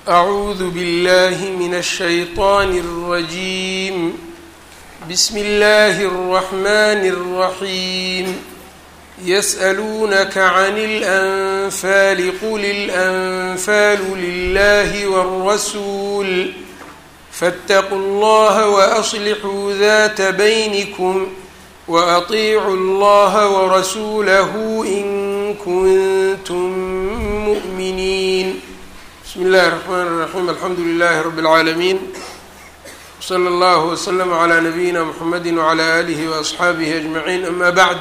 أعوذ بالله من الشيطان الرجيم بسم الله الرحمن الرحيم يسألونك عن الأنفال قل الأنفال لله والرسول فاتقوا الله وأصلحوا ذات بينكم وأطيعوا الله ورسوله إن كنتم مؤمنين بسم الله الرحمن الرحيم الحمد لله رب العالمين وصلى الله وسلم على نبينا محمد وعلى آله وأصxaabihi أجمعين أما بعد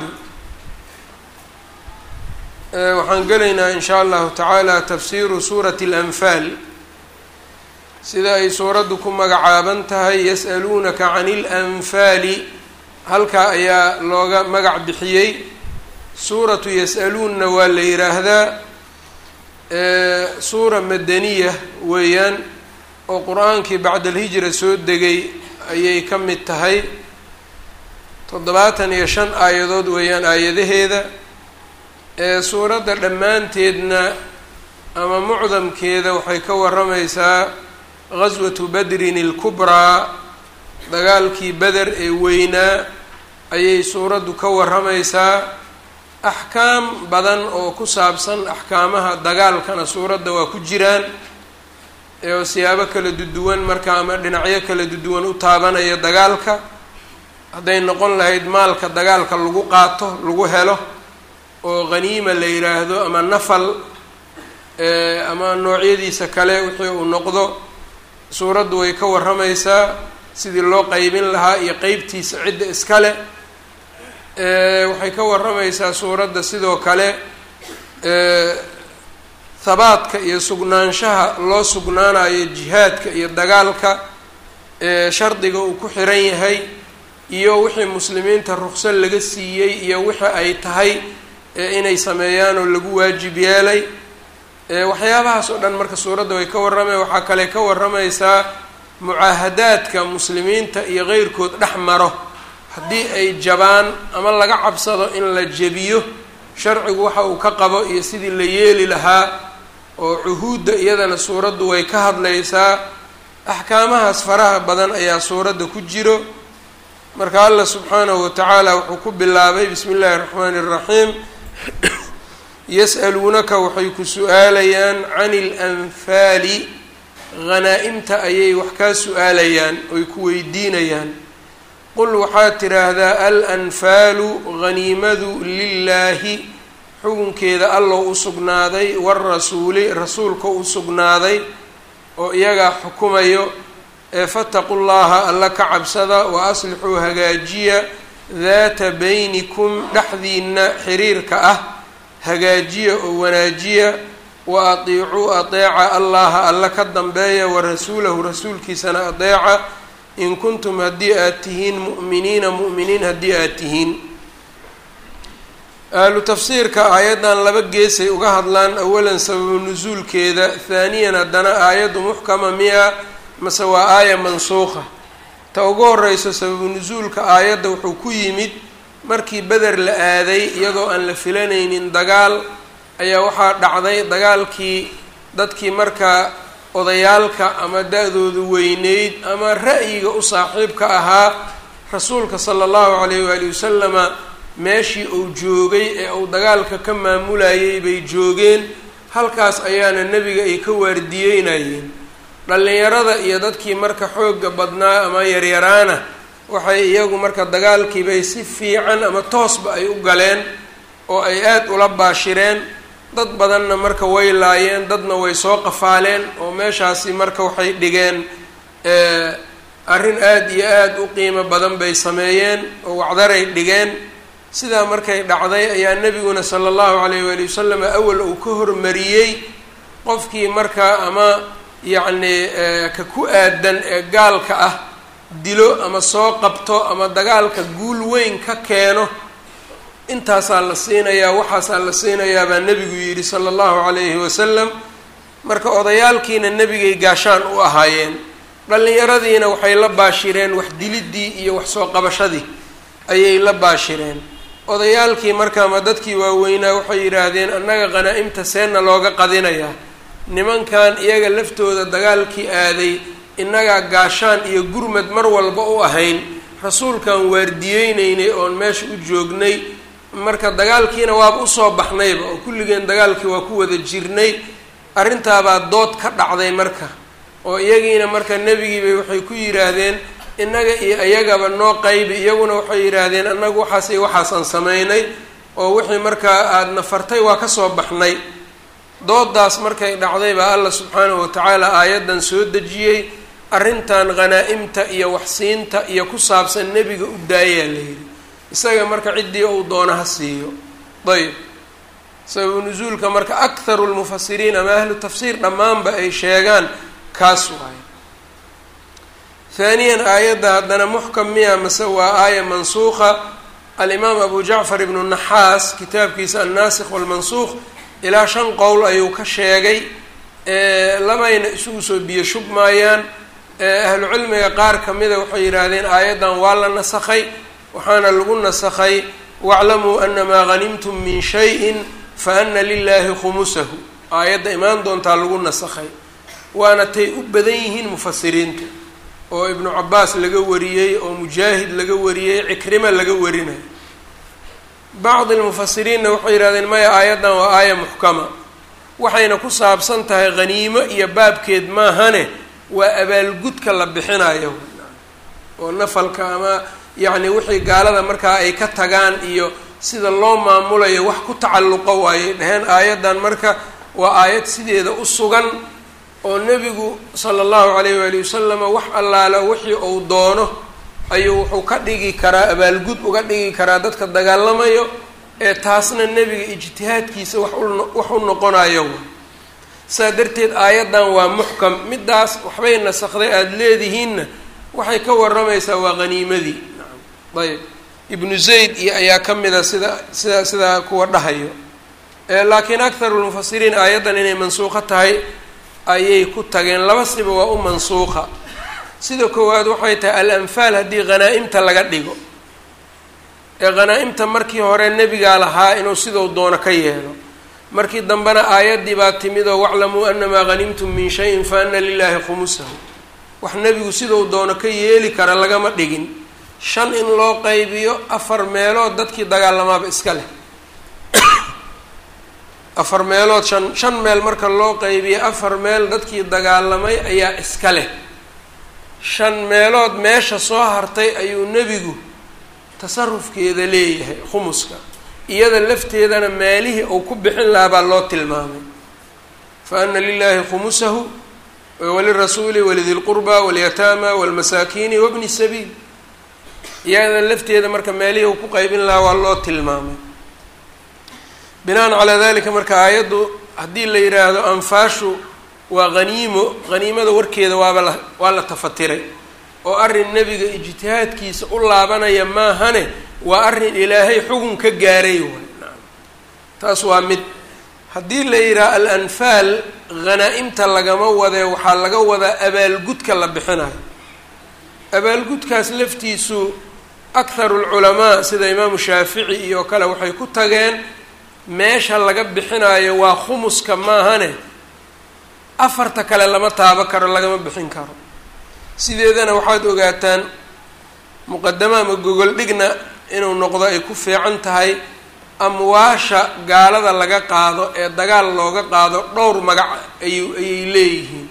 waxaan gelaynaa in sha allahu tacaala tafsiru suurati اlanfaal sida ay suuraddu ku magacaaban tahay yas'aluunaka can اlanfaali halkaa ayaa looga magac bixiyey suuratu yas'aluunna waa la yidhaahdaa suura madaniya weeyaan oo qur-aankii bacda alhijra soo degay ayay ka mid tahay toddobaatan iyo shan aayadood weeyaan aayadaheeda ee suuradda dhammaanteedna ama mucdamkeeda waxay ka warramaysaa ghaswatu badrin ilkubraa dagaalkii beder ee weynaa ayay suuraddu ka warramaysaa axkaam badan oo ku saabsan axkaamaha dagaalkana suuradda waa ku jiraan oo siyaabo kala duduwan marka ama dhinacyo kala duduwan u taabanaya dagaalka hadday noqon lahayd maalka dagaalka lagu qaato lagu helo oo qhaniima la yidhaahdo ama nafal ama noocyadiisa kale wixii uu noqdo suuraddu way ka warramaysaa sidii loo qeybin lahaa iyo qeybtiisa cidda iskale waxay ka warramaysaa suuradda sidoo kale habaadka iyo sugnaanshaha loo sugnaanayo jihaadka iyo dagaalka shardiga uu ku xiran yahay iyo wixii muslimiinta ruqso laga siiyey iyo wixii ay tahay inay sameeyaan oo lagu waajib yeelay waxyaabahaas oo dhan marka suuradda way ka warramay waxaa kale ka warramaysaa mucaahadaadka muslimiinta iyo qeyrkood dhex maro haddii ay jabaan ama laga cabsado in la jebiyo sharcigu waxa uu ka qabo iyo sidii la yeeli lahaa oo cuhuudda iyadana suuraddu way ka hadlaysaa axkaamahaas faraha badan ayaa suuradda ku jiro marka allah subxaanahu watacaala wuxuu ku bilaabay bismi illaahi raxmaani iraxiim yas'aluunaka waxay ku su-aalayaan can ilanfaali hanaa-imta ayay wax kaa su-aalayaan oy ku weydiinayaan qul waxaad tidhaahdaa alanfaalu haniimadu lilaahi xukunkeeda allow u sugnaaday warasuuli rasuulka u sugnaaday oo iyagaa xukumayo ee fataqu llaha alla ka cabsada wa aslixuu hagaajiya daata baynikum dhexdiina xiriirka ah hagaajiya oo wanaajiya wa atiicuu adeeca allaha alla ka dambeeya wa rasuulahu rasuulkiisana adeeca in kuntum haddii aad tihiin mu'miniina mu'miniin haddii aad tihiin ahlu tafsiirka aayaddan laba geesay uga hadlaan awalan sababu nusuulkeeda haaniyan haddana aayaddu muxkama miya mase waa aaya mansuuqa ta ugu horeyso sababu nusuulka aayadda wuxuu ku yimid markii beder la aaday iyadoo aan la filanaynin dagaal ayaa waxaa dhacday dagaalkii dadkii markaa odayaalka ama da-doodu weyneyd ama ra'yiga u saaxiibka ahaa rasuulka sala allahu calayh waali wasalama meeshii uu joogay ee uu dagaalka ka maamulayay bay joogeen halkaas ayaana nebiga ay ka waardiyeynayeen dhallinyarada iyo dadkii marka xoogga badnaa ama yaryaraana waxay iyagu marka dagaalkiibay si fiican ama toosba ay u galeen oo ay aada ula baashireen dad badanna marka way laayeen dadna way soo qafaaleen oo meeshaasi marka waxay dhigeen arrin aada iyo aada u qiimo badan bay sameeyeen oo wacdaray dhigeen sidaa markay dhacday ayaa nebiguna sala allahu calayh waali wasalam awal uu ka hormariyey qofkii markaa ama yacni ka ku aadan ee gaalka ah dilo ama soo qabto ama dagaalka guul weyn ka keeno intaasaa la siinayaa waxaasaa la siinayaa baa nebigu yidhi sala allahu calayhi wasalam marka odayaalkiina nebigay gaashaan u ahaayeen dhallinyaradiina waxay la baashireen wax diliddii iyo wax soo qabashadii ayay la baashireen odayaalkii marka ama dadkii waaweynaa waxay yidhaahdeen annaga qanaa-imta seenna looga qadinayaa nimankan iyaga laftooda dagaalkii aaday innagaa gaashaan iyo gurmad mar walba u ahayn rasuulkan waardiyeyneynay oon meesha u joognay marka dagaalkiina waaba usoo baxnayba oo kulligeen dagaalkii waa ku wada jirnay arrintaabaa dood ka dhacday marka oo iyagiina marka nebigiibay waxay ku yidhaahdeen innaga iyo iyagaba noo qaybi iyaguna waxay yidhaahdeen annagu waxaas iyo waxaasaan samaynay oo wixii markaa aadna fartay waa kasoo baxnay doodaas markay dhacday baa alla subxaanahu watacaala aayaddan soo dejiyey arrintan hanaa-imta iyo waxsiinta iyo ku saabsan nebiga u daayaa la yidhi isaga marka ciddii uu doono ha siiyo ayb sababu nusuulka marka akharu lmufasiriin ama ahlu tafsiir dhammaanba ay sheegaan kaas waayo haaniyan aayadda haddana muxkam miya mase waa aaya mansuuqa alimaam abu jacfar ibnu naxaas kitaabkiisa annaasikh walmansuuq ilaa shan qowl ayuu ka sheegay labayna isugu soo biyo shubmaayaan ahlu cilmiga qaar ka mida waxay yidhaahdeen aayaddan waa la nasakhay waxaana lagu nasakhay waclamuu anamaa hanimtum min shayin fa ana lilaahi khumusahu aayadda imaan doontaa lagu nasakhay waana tay u badan yihiin mufasiriinta oo ibnu cabaas laga wariyey oo mujaahid laga wariyey cikrima laga warinayo bacdi lmufasiriinna waxay yidhahdeen maya aayaddan waa aaya muxkama waxayna ku saabsan tahay haniimo iyo baabkeed maahane waa abaalgudka la bixinayo oo nafalka ama yacni wixii gaalada markaa ay ka tagaan iyo sida loo maamulayo wax ku tacalluqo waayay dheheen aayaddan marka waa aayad sideeda u sugan oo nebigu sala allahu calayh waali wasalama wax allaala wixii uu doono ayuu wuxuu ka dhigi karaa abaalgud uga dhigi karaa dadka dagaalamayo ee taasna nebiga ijtihaadkiisa wax wax u noqonayo saa darteed aayaddan waa muxkam middaas waxbay nasakday aada leedihiinna waxay ka waramaysaa waa haniimadii ayb ibnu zayd iyo ayaa ka mida sida sida sidaa kuwa dhahayo laakiin akharu lmufasiriin aayaddan inay mansuuqo tahay ayay ku tageen laba siba waa u mansuuqa sida koowaad waxay tahay al-anfaal haddii hanaa-imta laga dhigo ee hanaa-imta markii hore nebigaa lahaa inuu sidau doono ka yeelo markii dambena aayaddii baa timid oo waclamuu anamaa hanimtum min shayin fa ana lilaahi khumusahu wax nebigu sidau doono ka yeeli kara lagama dhigin shan in loo qaybiyo afar meelood dadkii dagaalamaaba iska leh afar meelood shan shan meel marka loo qaybiyo afar meel dadkii dagaalamay ayaa iska leh shan meelood meesha soo hartay ayuu nebigu tasarufkeeda leeyahay khumuska iyada lafteedana meelihii uu ku bixin lahaa baa loo tilmaamay fa ana lilaahi khumusahu walirasuuli walidi lqurba walyataama walmasaakiini wabni sabiil iyada lafteeda marka meelihii uu ku qaybin lahaa waa loo tilmaamay binaan calaa dalika marka aayaddu haddii la yidhaahdo anfaashu waa haniimo haniimada warkeeda waaba la waa la tafatiray oo arrin nebiga ijtihaadkiisa u laabanaya maahane waa arrin ilaahay xugun ka gaaray waay naam taas waa mid haddii la yidhaha al-anfaal hanaa-imta lagama wadee waxaa laga wadaa abaalgudka la bixinayo abaalgudkaas laftiisu akharu lculamaa sida imaamu shaafici iyo kale waxay ku tageen meesha laga bixinayo waa khumuska maahane afarta kale lama taabo karo lagama bixin karo sideedana waxaad ogaataan muqadama ama gogol dhigna inuu noqdo ay ku fiican tahay amwaasha gaalada laga qaado ee dagaal looga qaado dhowr magac ayu ayay leeyihiin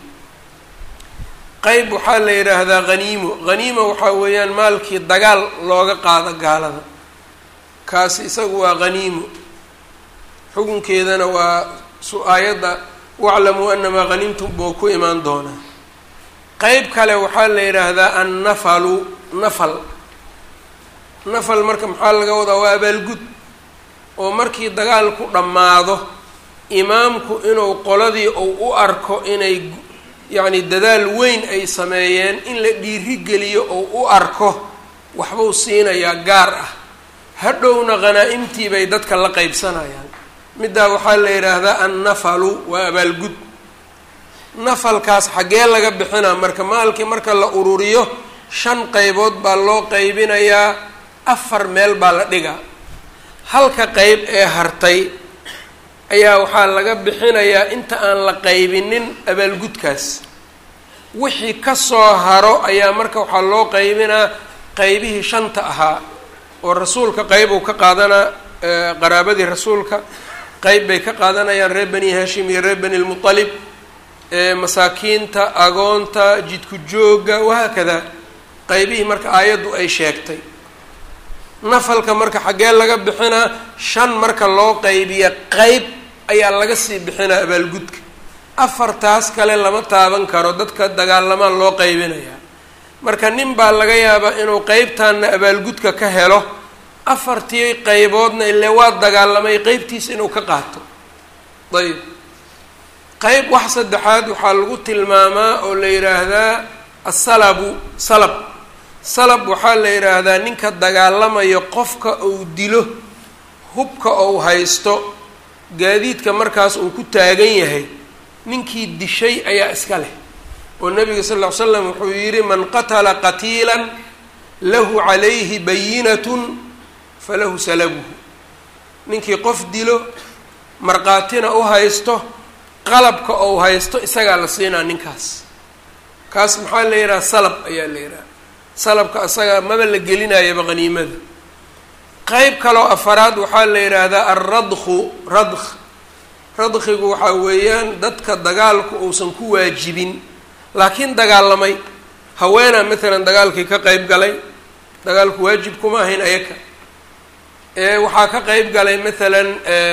qeyb waxaa la yidhaahdaa haniimo haniimo waxaa weeyaan maalkii dagaal looga qaado gaalada kaasi isagu waa haniimo xukunkeedana waa su-aayadda waclamuu anamaa hanimtum buu ku imaan doonaa qeyb kale waxaa la yidhaahdaa annafalu nafal nafal marka maxaa laga wadaa waa abaalgud oo markii dagaalku dhammaado imaamku inuu qoladii uu u arko inay yacni dadaal weyn ay sameeyeen in la dhiirigeliyo ou u arko waxbuu siinayaa gaar ah hadhowna hanaa-imtii bay dadka la qeybsanayaan middaa waxaa la yidhaahdaa annafalu waa abaalgud nafalkaas xaggee laga bixinaa marka maalkii marka la ururiyo shan qeybood baa loo qeybinayaa afar meel baa la dhigaa halka qeyb ee hartay ayaa waxaa laga bixinayaa inta aan la qaybinin abaalgudkaas wixii ka soo haro ayaa marka waxaa loo qaybinaa qeybihii shanta ahaa oo rasuulka qeyb uu ka qaadanaa qaraabadii rasuulka qeyb bay ka qaadanayaan reer bani hashim iyo reer bani lmutalib masaakiinta agoonta jidku jooga wahaakada qeybihii marka aayaddu ay sheegtay nafalka marka xaggee laga bixinaa shan marka loo qaybiya qeyb ayaa laga sii bixinaa abaalgudka afartaas kale lama taaban karo dadka dagaalamaan loo qaybinayaa marka nin baa laga yaabaa inuu qeybtaana abaalgudka ka helo afartii qeyboodna ile waa dagaalamay qeybtiisa inuu ka qaato ayb qeyb wax saddexaad waxaa lagu tilmaamaa oo la yidhaahdaa asalabu salab salab waxaa la yidhaahdaa ninka dagaalamayo qofka uu dilo hubka ou haysto gaadiidka markaas uu ku taagan yahay ninkii dishay ayaa iska leh oo nabiga sal ll ly slam wuxuu yidhi man qatala qatiilan lahu calayhi bayinatun falahu salabuhu ninkii qof dilo markhaatina u haysto qalabka ou haysto isagaa la siinaa ninkaas kaas maxaa la yidhaha salab ayaa la yidhaha salabka isaga maba la gelinayaba qaniimada qeyb kaloo afaraad waxaa la yidhaahdaa alradku radk radkigu waxaa weeyaan dadka dagaalku uusan ku waajibin laakiin dagaalamay haweenaa maalan dagaalkii ka qeyb galay dagaalku waajib kuma ahayn ayaka waxaa ka qeyb galay maalan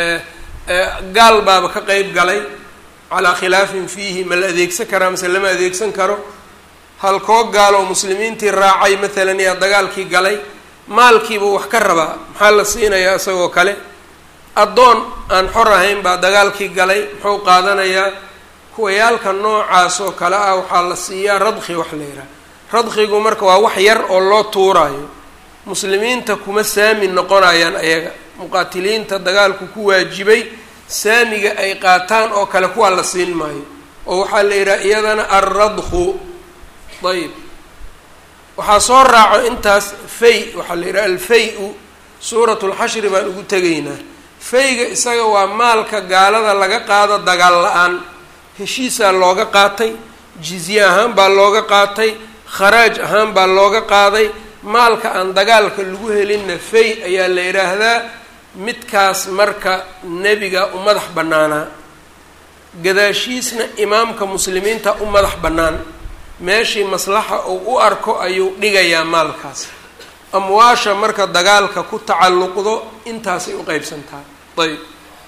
gaal baaba ka qeyb galay calaa khilaafin fiihi ma la adeegsan karaa mase lama adeegsan karo halkoo gaal oo muslimiintii raacay maalan yaa dagaalkii galay maalkiibuu wax ka rabaa maxaa la siinayaa isagoo kale addoon aan xor ahayn baa dagaalkii galay muxuu qaadanayaa kuwayaalka noocaas oo kale ah waxaa la siiyaa radki wax la yidhaha radkigu marka waa wax yar oo loo tuuraayo muslimiinta kuma saami noqonayaan ayaga muqaatiliinta dagaalku ku waajibay saamiga ay qaataan oo kale kuwaa la siin maayo oo waxaa la yidhaha iyadana alradku ayb waxaa soo raaco intaas fay waxaa la yidhaha alfay-u suurat lxashri baan ugu tegaynaa fayga isaga waa maalka gaalada laga qaado dagaal la-aan heshiisaa looga qaatay jizye ahaan baa looga qaatay kharaaj ahaan baa looga qaaday maalka aan dagaalka lagu helinna fay ayaa la yidhaahdaa midkaas marka nebiga u madax bannaanaa gadaashiisna imaamka muslimiinta u madax bannaan meeshii maslaxa uu u arko ayuu dhigayaa maalkaas amwaasha marka dagaalka ku tacalluqdo intaasay u qeybsantaa ayb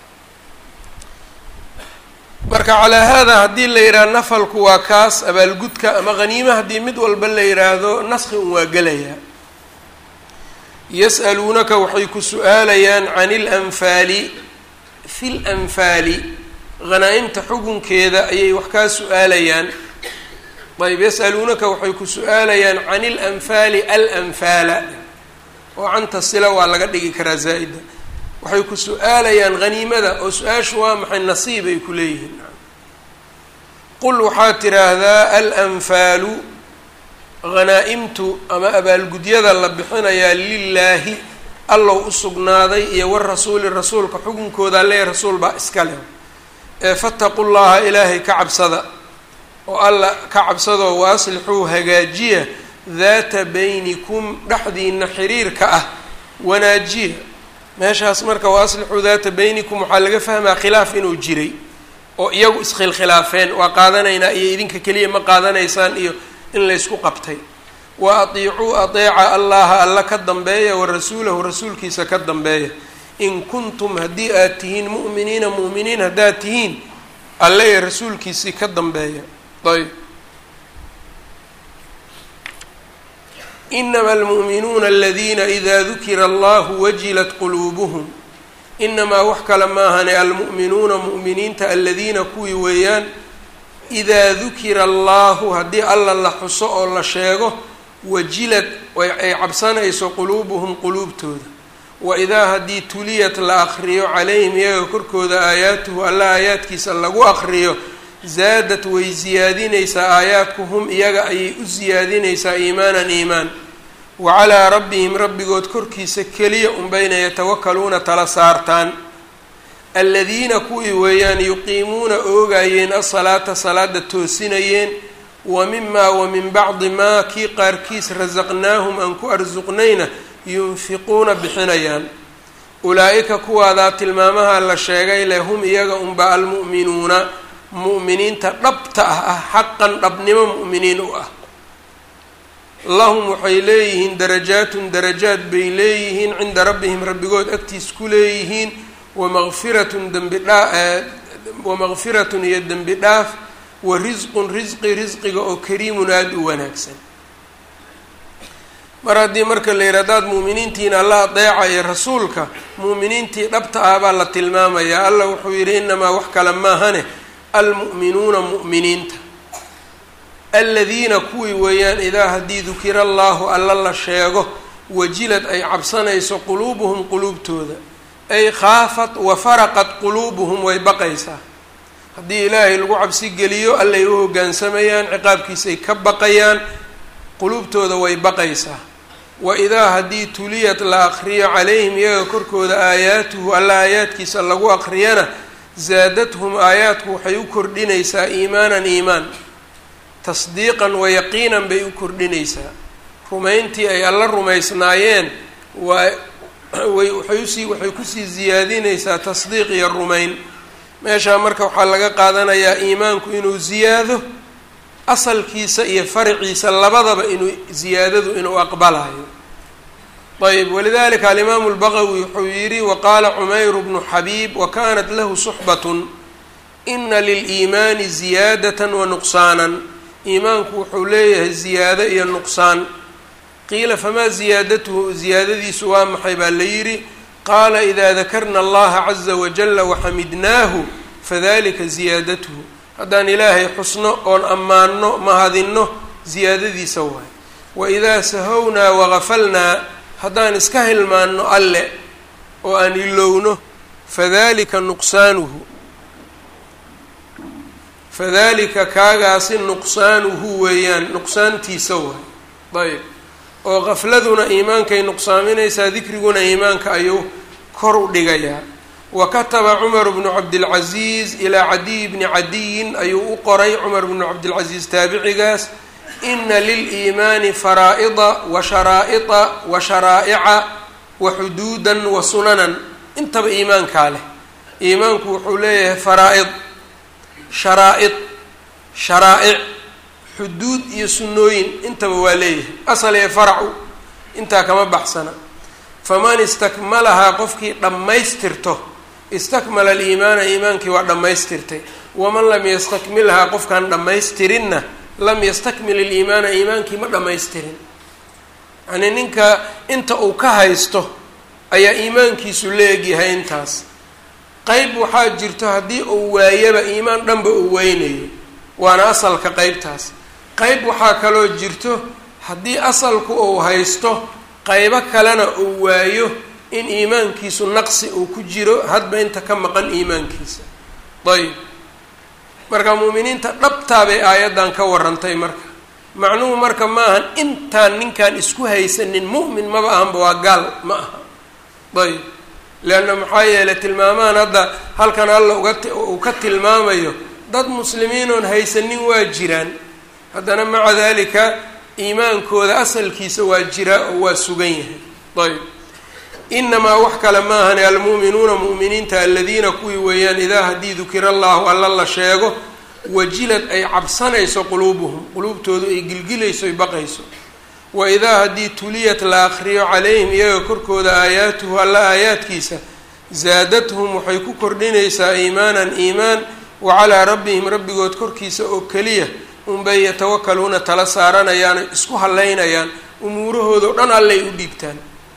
marka calaa haadaa haddii la yidhaha nafalku waa kaas abaalgudka ama haniima haddii mid walba la yidhaahdo naski un waa gelayaa yas'aluunaka waxay ku su-aalayaan can ilanfaali fi lanfaali hanaa-imta xukunkeeda ayay wax kaa su-aalayaan ayb yas'aluunaka waxay ku su-aalayaan can ilanfaali alanfaala oo canta sila waa laga dhigi karaa zaa'ida waxay ku su-aalayaan haniimada oo su-aashu waa maxay nasiib ay ku leeyihiin qul waxaad tidhaahdaa alanfaalu hanaa-imtu ama abaalgudyada la bixinayaa lilaahi allow u sugnaaday iyo warasuuli rasuulka xukunkooda lee rasuul baa iska leh ee fataqu llaha ilaahay ka cabsada oo alla ka cabsadoo wa aslixuu hagaajiya daata baynikum dhexdiina xiriirka ah wanaajiya meeshaas marka wa aslixuu daata baynikum waxaa laga fahmaa khilaaf inuu jiray oo iyagu iskhilkhilaafeen waa qaadanaynaa iyo idinka keliya ma qaadanaysaan iyo in laysku qabtay wa atiicuu adeeca allaha alla ka dambeeya wa rasuulahu rasuulkiisa ka dambeeya in kuntum haddii aad tihiin mu'miniina mu'miniin haddaad tihiin alle ee rasuulkiisii ka dambeeya ayb inama almu'minuuna aladiina ida dukira allahu wajilat quluubuhum inamaa wax kale maahane almu'minuuna mu'miniinta aladiina kuwii weeyaan idaa dukira allahu haddii alla la xuso oo la sheego wajilad ay cabsanayso quluubuhum quluubtooda wa idaa haddii tuliyat la akriyo calayhim iyaga korkooda aayaatuhu alla aayaadkiisa lagu akriyo zaadad way siyaadinaysaa aayaadku hum iyaga ayay u siyaadinaysaa iimaanan iimaan wa calaa rabbihim rabbigood korkiisa keliya unbayna yatawakaluuna tala saartaan aladiina kuwii weeyaan yuqiimuuna oogayeen asalaata salaada toosinayeen wa mimaa wa min bacdi maa kii qaarkiis rasaqnaahum aan ku arsuqnayna yunfiquuna bixinayaan ulaa-ika kuwaadaa tilmaamaha la sheegay leh hum iyaga unba almu'minuuna mu'miniinta dhabta ah ah xaqan dhabnimo mu'miniin u ah lahum waxay leeyihiin darajaatun darajaad bay leeyihiin cinda rabbihim rabbigood agtiis ku leeyihiin wamaqfiratun dembi dhaa wamaqfiratun iyo dembi dhaaf wa risqun risqi risqiga oo kariimun aada u wanaagsan mar haddii marka la yidhi hadaad mu'miniintiina alla adeecaya rasuulka mu'miniintii dhabta ah baa la tilmaamayaa alla wuxuu yidhi inamaa wax kale maahane almu'minuuna mu'miniinta aladiina kuwii weeyaan idaa haddii dukira allaahu alla la sheego wajilad ay cabsanayso quluubuhum quluubtooda ay khaafat wa faraqat quluubuhum way baqaysaa haddii ilaahay lagu cabsi geliyo allay u hoggaansamayaan ciqaabkiisay ka baqayaan quluubtooda way baqaysaa wa idaa haddii tuliyat la aqriyo calayhim iyaga korkooda aayaatuhu alla aayaadkiisa lagu aqriyana zaadathum aayaadku waxay u kordhinaysaa iimaanan iimaan tasdiiqan wa yaqiinan bay u kordhinaysaa rumayntii ay alla rumaysnaayeen waa way waxay usii waxay kusii siyaadinaysaa tasdiiq iyo rumayn meeshaa marka waxaa laga qaadanayaa iimaanku inuu ziyaado asalkiisa iyo farciisa labadaba inuu ziyaadadu inuu aqbalayo ayb walidalika alimaamu lbaqawi wuxuu yidhi waqaala cumayru bnu xabiib wakanat lahu suxbatun ina liliimaani ziyaadatan wa nuqsaanan iimaanku wuxuu leeyahay ziyaado iyo nuqsaan qiila famaa ziyaadatuhu ziyaadadiisu waa maxay baa la yidhi qaala idaa dakarna allaha caza wajala waxamidnaahu fadalika ziyaadatuhu haddaan ilaahay xusno oon ammaanno mahadinno ziyaadadiisa waay waidaa sahownaa wagafalnaa haddaan iska hilmaanno alle oo aan ilowno fadalika nuqsaanuhu fadalika kaagaasi nuqsaanuhu weeyaan nuqsaantiisa waay ayb oo qafladuna iimaankay nuqsaaminaysaa dikriguna iimaanka ayuu kor u dhigayaa wa kataba cumar bnu cabdilcaziiz ilaa cadiy bni cadiyin ayuu u qoray cumar bnu cabdilcaziiz taabicigaas ina liliimaani faraa'ida wa sharaa'ida wa sharaa'ica wa xuduudan wa sunanan intaba iimaankaa leh iimaanku wuxuu leeyahay faraa-id sharaa-id sharaa'ic xuduud iyo sunnooyin intaba waa leeyahay asal ee faracu intaa kama baxsana faman istakmalahaa qofkii dhammaystirto istakmala aliimaana iimaankii waa dhammaystirtay waman lam yastakmilhaa qofkaan dhammaystirinna lam yastakmil iliimaana iimaankii ma dhammaystirin yacnii ninka inta uu ka haysto ayaa iimaankiisu leegyahay intaas qeyb waxaa jirto haddii uu waayaba iimaan dhanba uu weynayo waana asalka qeybtaas qeyb waxaa kaloo jirto haddii asalku uu haysto qeybo kalena uu waayo in iimaankiisu naqsi uu ku jiro hadba inta ka maqan iimaankiisa ayb marka muuminiinta dhabtaa bay aayaddan ka warantay marka macnuhu marka maahan intaan ninkaan isku haysanin mu'min maba ahanba waa gaal ma aha ayb leanna maxaa yeelay tilmaamahan hadda halkan alla uga uu ka tilmaamayo dad muslimiin oon haysanin waa jiraan haddana maca dalika iimaankooda asalkiisa waa jiraa oo waa sugan yahay ayb inamaa wax kale maahane almu'minuuna mu'miniinta aladiina kuwii weeyaan idaa haddii dukira allahu alla la sheego wajilad ay cabsanayso quluubuhum quluubtoodu ay gilgilayso ay baqayso wa idaa haddii tuliyat la akriyo calayhim iyaga korkooda aayaatuhu alla aayaadkiisa zaadathum waxay ku kordhinaysaa iimaanan iimaan wa calaa rabbihim rabbigood korkiisa oo keliya unbay yatawakaluuna tala saaranayaan isku hallaynayaan umuurahoodao dhan allay u dhiibtaan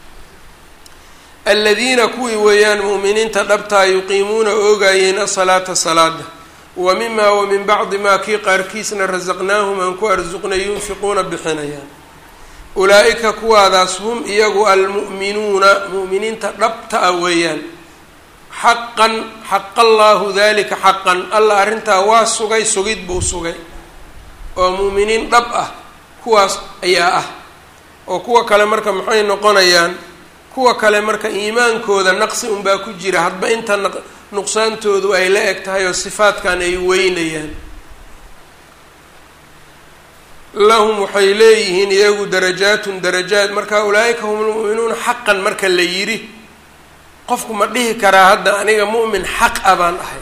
aladiina kuwii weeyaan mu'miniinta dhabtaa yuqiimuuna oogayeen asalaata salaada wa mimaa wa min bacdi maa kii qaarkiisna rasaqnaahum aan ku arsuqnay yunfiquuna bixinayaan ulaa-ika kuwaadaas hum iyagu almu'minuuna mu'miniinta dhabta ah weeyaan xaqan xaqa allaahu dalika xaqan alla arrintaa waa sugay sugid buu sugay oo mu'miniin dhab ah kuwaas ayaa ah oo kuwa kale marka maxay noqonayaan kuwa kale marka iimaankooda naqsi unbaa ku jira hadba inta nuqsaantoodu ay la eg tahay oo sifaadkan ay weynayaan lahum waxay leeyihiin iyagu darajaatun darajaat marka ulaa'ika hum lmu'minuuna xaqan marka la yidhi qofku ma dhihi karaa hadda aniga mu'min xaq a baan ahay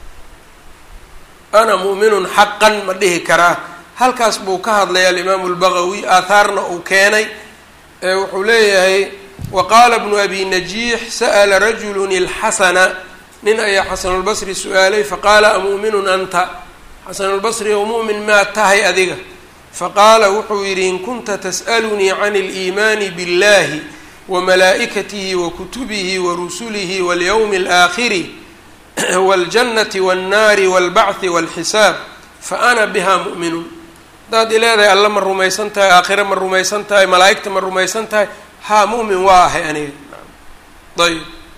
ana mu'minun xaqan ma dhihi karaa halkaas buu ka hadlaya alimaamu lbagawi aathaarna uu keenay ee wuxuu leeyahay wa qaala bnu abi najiix sa'la rajulun ilxasana nin ayaa xasanulbasri su-aalay faqaala amu'minun anta xasanulbasri ow mu'min maa tahay adiga faqaala wuxuu yidhi in kunta tas'alunii can اliimaani biاllahi wamalaa'ikatihi wakutubihi warusulihi walyowmi alaakhiri waاljannati waاnnaari wاlbacthi wاlxisaab faana biha mu'minun haddaad ileedahay alla ma rumaysan tahay aakhire ma rumaysan tahay malaa'igta ma rumaysan tahay haa mu'min waa ahay aniga ayb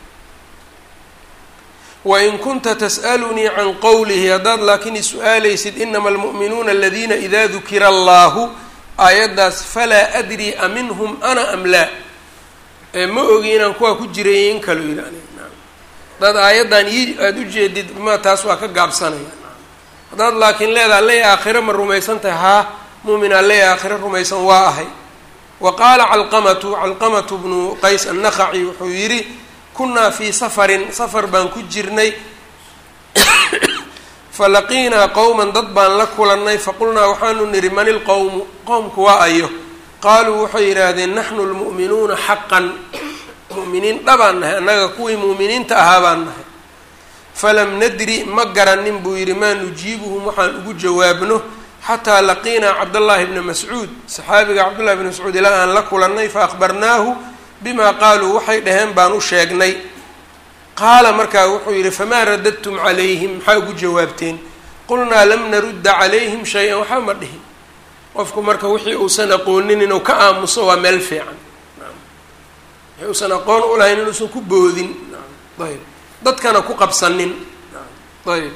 wain kunta tas'alunii can qowlihi haddaad laakiin is-u-aalaysid inama almu'minuuna aladiina idaa dukira allahu aayaddaas falaa adri a minhum ana am laa ma ogi inaan kuwaa ku jiray in kalo yidhi aniga haddaad aayaddan ii aada u jeedid ma taas waa ka gaabsanaya haddaad laakiin leedaha alley aakhire ma rumaysan tahay haa mu'min alley aakhire rumaysan waa ahay wa qaala calqamatu calqamatu bnu qays annaqaci wuxuu yidhi kunaa fii safarin safar baan ku jirnay falaqiinaa qowman dad baan la kulannay faqulnaa waxaanu nidhi man ilqowmu qowmku waa ayo qaaluu waxay yidhaahdeen naxnu lmu'minuuna xaqan mu'miniin dhabaan nahay annaga kuwii mu'miniinta ahaa baan nahay falam nadri ma garanin buu yidhi maa nujiibuhum waxaan ugu jawaabno xataa laqiinaa cabdallaahi bna mascuud saxaabiga cabdullahi bni mascuud ilaa aan la kulannay fa akhbarnaahu bima qaaluu waxay dhaheen baan u sheegnay qaala markaa wuxuu yidhi famaa radadtum calayhim maxaa ugu jawaabteen qulnaa lam narudda calayhim shay-an waxba ma dhihin qofku marka wixii uusan aqoonin inuu ka aamuso waa meel fiican wixii uusan aqoon u lahayn inuusan ku boodin ayb dadkana ku qabsanin ayb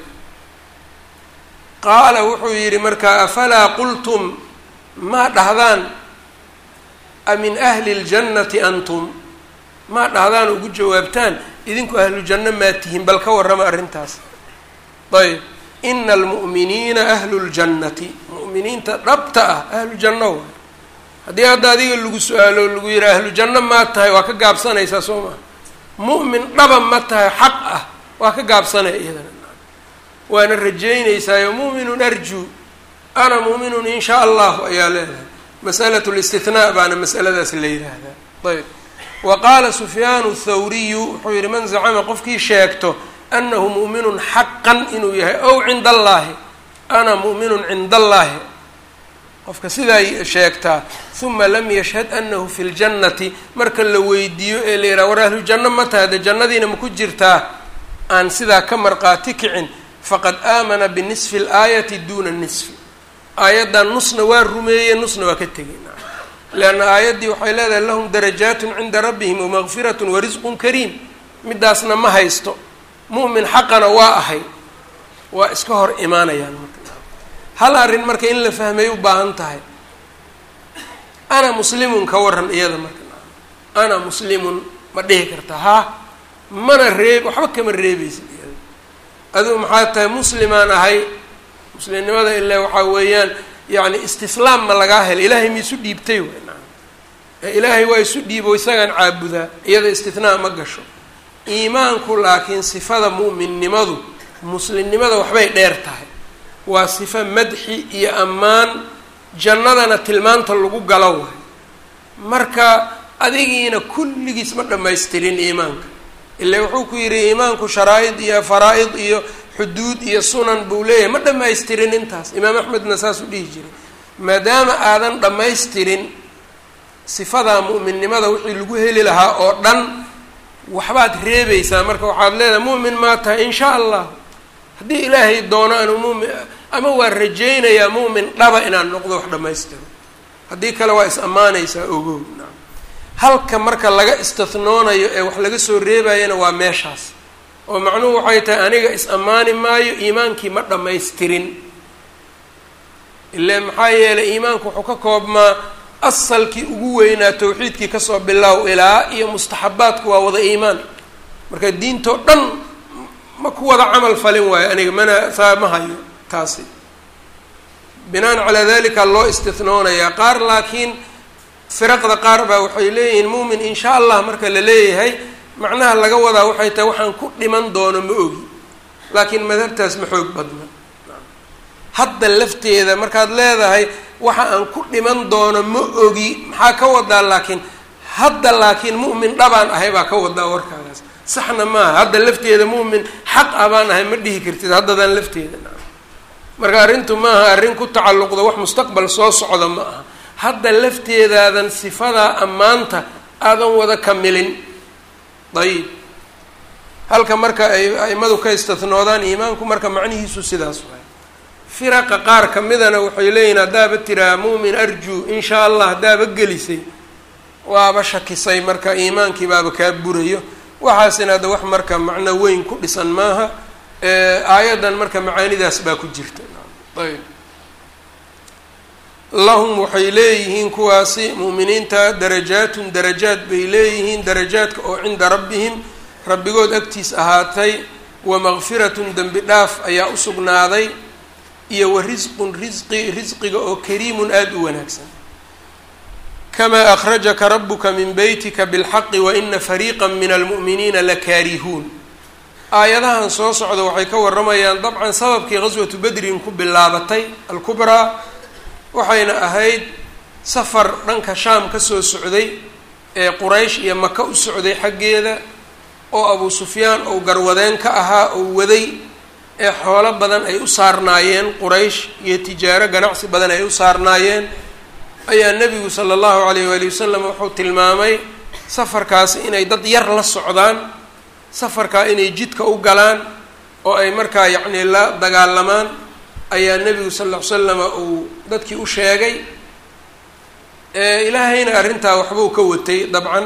qaala wuxuu yidhi markaa afalaa qultum maa dhahdaan min ahli اljannati antum maa dhahdaan ugu jawaabtaan idinku ahlu janno maa tihiin bal ka warrama arrintaas ayb ina almu'miniina ahlu ljannati mu'miniinta dhabta ah ahlu janno waay haddii hadda adiga lagu su-aalo lagu yihi ahlu janno maa tahay waa ka gaabsanaysaa soo maa mu'min dhaba ma tahay xaq ah waa ka gaabsanaya iyadana waana rajaynaysaayo mu'minun arjuu ana mu'minun in shaa allahu ayaa leedahay masalat listithnaa baana masaladaas la yidhaahdaa ayb wa qaala sufyaanu thawriyu wuxuu yihi man zacama qofkii sheegto anahu mu'minun xaqan inuu yahay ow cinda allaahi ana mu'minun cinda allaahi qofka sidaa sheegtaa uma lam yashhad anahu fi ljannati marka la weydiiyo ee la yidhaha war ahlu janno ma tahay de jannadiina ma ku jirtaa aan sidaa ka marqaati kicin faqad aamana binisfi اlaayati duna nisfi aayaddan nusna waa rumeeye nusna waa ka tegey leanna aayaddii waxay leedahay lahum darajaatun cinda rabbihim wamaqfiratun warisqun kariim midaasna ma haysto mu'min xaqana waa ahay waa iska hor imaanayaan marka hal arrin marka in la fahmay u baahan tahay ana muslimun ka waran iyada marka ana muslimun ma dhihi karta haa mana reeb waxba kama reebaysid iyada adigu maxaa tahay muslimaan ahay muslimnimada ile waxaa weeyaan yani istislaam ma lagaa helay ilaahay ma isu dhiibtay way naam ilaahay waa isu dhiibo isagaan caabudaa iyada istinaa ma gasho iimaanku laakiin sifada mu'minnimadu muslimnimada waxbay dheer tahay waa sifo madxi iyo ammaan jannadana tilmaanta lagu galo waay marka adigiina kulligiis ma dhammaystirin iimaanka ile wuxuu ku yidhi iimaanku sharaa-id iyo faraa-id iyo xuduud iyo sunan buu leeyahay ma dhammaystirin intaas imaam axmedna saasuu dhihi jiray maadaama aadan dhammaystirin sifadaa mu'minnimada wixii lagu heli lahaa oo dhan waxbaad reebaysaa marka waxaad leedahay mu'min maa tahay in shaa allah haddii ilaahay doono anu mumin ama waa rajaynayaa mu'min dhaba inaan noqdo wax dhammaystiro haddii kale waa is ammaanaysaa ogow naam halka marka laga istihnoonayo ee wax laga soo reebayana waa meeshaas oo macnuhu waxay tahay aniga is ammaani maayo iimaankii ma dhammaystirin ile maxaa yeelay iimaanku wuxuu ka koobmaa asalkii ugu weynaa tawxiidkii kasoo bilow ilaa iyo mustaxabaadku waa wada iimaan marka diintoo dhan ma ku wada camal falin waayo aniga mana saa ma hayo taasi binaan calaa dalika loo istinoonayaa qaar laakiin firaqda qaar baa waxay leeyihiin muumin insha allah marka la leeyahay macnaha laga wadaa waxay tahay waxaan ku dhiman doono ma ogi laakiin madhabtaas ma xoog badna hadda lafteeda markaad leedahay waxa aan ku dhiman doono ma ogi maxaa ka wadaa laakiin hadda laakiin mu'min dhabaan ahay baa ka wadaa warkaagaas saxna maaha hadda lafteeda mu'min xaq ah baan ahay ma dhihi kartid haddadan lafteeda marka arrintu maaha arrin ku tacalluqda wax mustaqbal soo socda ma aha hadda lafteedaadan sifadaa ammaanta aadan wada kamilin dayib halka marka ay aimadu ka istinoodaan iimaanku marka macnihiisu sidaas waay firaqa qaar kamidana waxay leeyihin haddaaba tiraa mu'min arjuu in shaa allah haddaaba gelisay waaba shakisay marka iimaankii baaba kaa burayo waxaasina hadda wax marka macno weyn ku dhisan maaha aayaddan marka macaanidaas baa ku jirta ayb lahum waxay leeyihiin kuwaasi mu'miniinta darajaatun darajaad bay leeyihiin darajaadka oo cinda rabbihim rabbigood agtiis ahaatay wa makfiratun dembi dhaaf ayaa u sugnaaday iyo wa risqun risqi risqiga oo kariimun aada u wanaagsan kamaa akhrajaka rabuka min beytika bilxaqi wa ina fariiqa min almu'miniina lakaarihuun aayadahan soo socda waxay ka waramayaan dabcan sababkii qaswatu bedrin ku bilaabatay alkubraa waxayna ahayd safar dhanka shaam ka soo socday ee quraysh iyo maka u socday xaggeeda oo abu sufyaan ou garwadeen ka ahaa oo waday ee xoolo badan ay u saarnaayeen quraysh iyo tijaaro ganacsi badan ay u saarnaayeen ayaa nebigu sala allahu calayh waali wasalam wuxuu tilmaamay safarkaasi inay dad yar la socdaan safarkaa inay jidka u galaan oo ay markaa yacnii la dagaalamaan ayaa nebigu sal ll ly slama uu dadkii u sheegay ilaahayna arrintaa waxbuu ka watay dabcan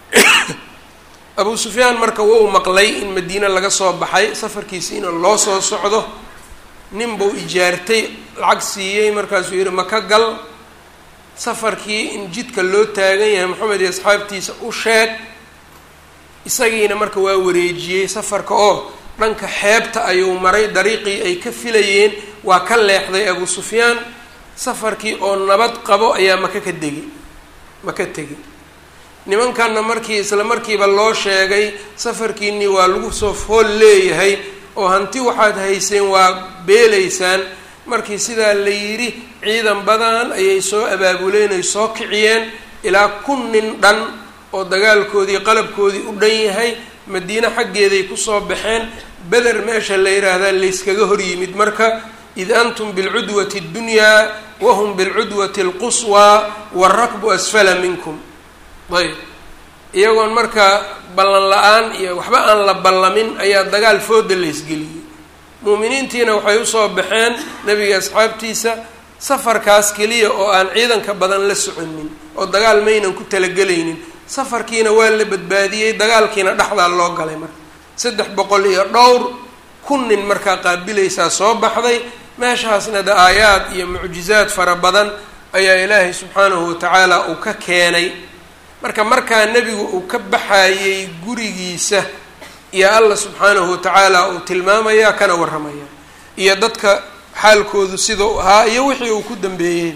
abu sufyaan marka wou maqlay in madiine laga soo baxay safarkiisi in loo soo socdo nin buu ijaartay lacag siiyey markaasuu yihi maka gal safarkii in jidka loo taagan yahay maxamed iyo asxaabtiisa u sheeg isagiina marka waa wareejiyey safarka oo dhanka xeebta ayuu maray dariiqii ay ka filayeen waa ka leexday abu sufyaan safarkii oo nabad qabo ayaa maka ka degi maka tegi nimankanna markii isla markiiba loo sheegay safarkiinii waa lagu soo fool leeyahay oo hanti waxaad hayseen waa beelaysaan markii sidaa la yidhi ciidan badan ayay soo abaabuleen ay soo kiciyeen ilaa kun nin dhan oo dagaalkoodii qalabkoodii u dhan yahay madiine xaggeeday kusoo baxeen beder meesha la yidhaahdaa layskaga hor yimid marka id antum bilcudwati اddunyaa wahum bilcudwati اlquswaa warakbu asfala minkum ayb iyagoon marka ballan la-aan iyo waxba aan la ballamin ayaa dagaal fooda laysgeliyey muuminiintiina waxay usoo baxeen nebiga asxaabtiisa safarkaas keliya oo aan ciidanka badan la soconin oo dagaal maynan ku talagelaynin safarkiina waa la badbaadiyey dagaalkiina dhexdaa loo galay marka saddex boqol iyo dhowr kun nin markaa qaabilaysaa soo baxday meeshaasna da aayaad iyo mucjizaad fara badan ayaa ilaahay subxaanahu watacaala uu ka keenay marka markaa nebigu uu ka baxayey gurigiisa iyo alla subxaanahu watacaala uu tilmaamaya kana warramaya iyo dadka xaalkoodu sidau ahaa iyo wixii uu ku dambeeyey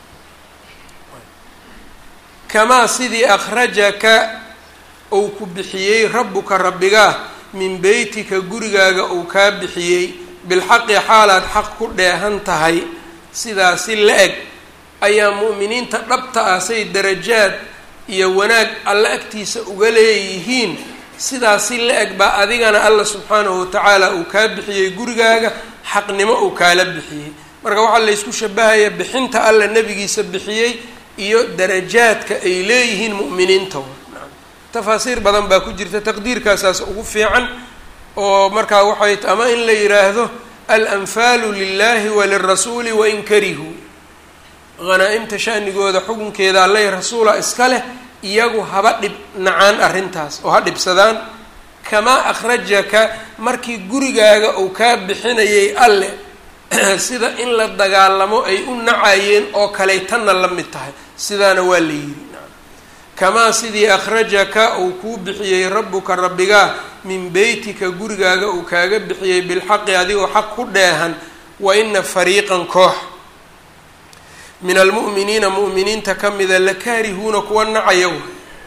kamaa sidii akhrajaka uu ku bixiyey rabbuka rabbigaa min beytika gurigaaga uu kaa bixiyey bilxaqi xaalaad xaq ku dheehan tahay sidaasi la eg ayaa mu'miniinta dhabta ah say darajaad iyo wanaag alla agtiisa uga leeyihiin sidaasi la eg baa adigana alla subxaanahu watacaala uu kaa bixiyey gurigaaga xaqnimo uu kaala bixiyey marka waxaa laysku shabahaya bixinta alla nebigiisa bixiyey iyo darajaadka ay leeyihiin mu'miniinta tafaasiir badan baa ku jirta taqdiirkaasaas ugu fiican oo markaa waxay ama in la yidhaahdo alanfaalu lilahi walirasuuli wain karihuu hanaa-imta shanigooda xukunkeeda allay rasuula iska leh iyagu haba dhib nacaan arrintaas oo ha dhibsadaan kamaa akhrajaka markii gurigaaga uu kaa bixinayay alle sida in la dagaalamo ay u nacayeen oo kaley tanna la mid tahay sidaana waa la yidhi kamaa sidii akhrajaka uu kuu bixiyey rabbuka rabbigaa min beytika gurigaaga uu kaaga bixiyey bilxaqi adigoo xaq ku dheehan wa ina fariiqan koox min almu'miniina mu'miniinta ka mida lakaarihuuna kuwa nacaya way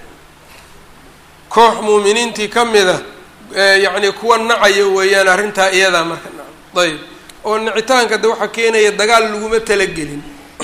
koox mu'miniintii ka mida yacni kuwa nacaya weeyaan arrintaa iyadaa marka ayb oo nicitaanka de waxaa keenaya dagaal laguma talagelin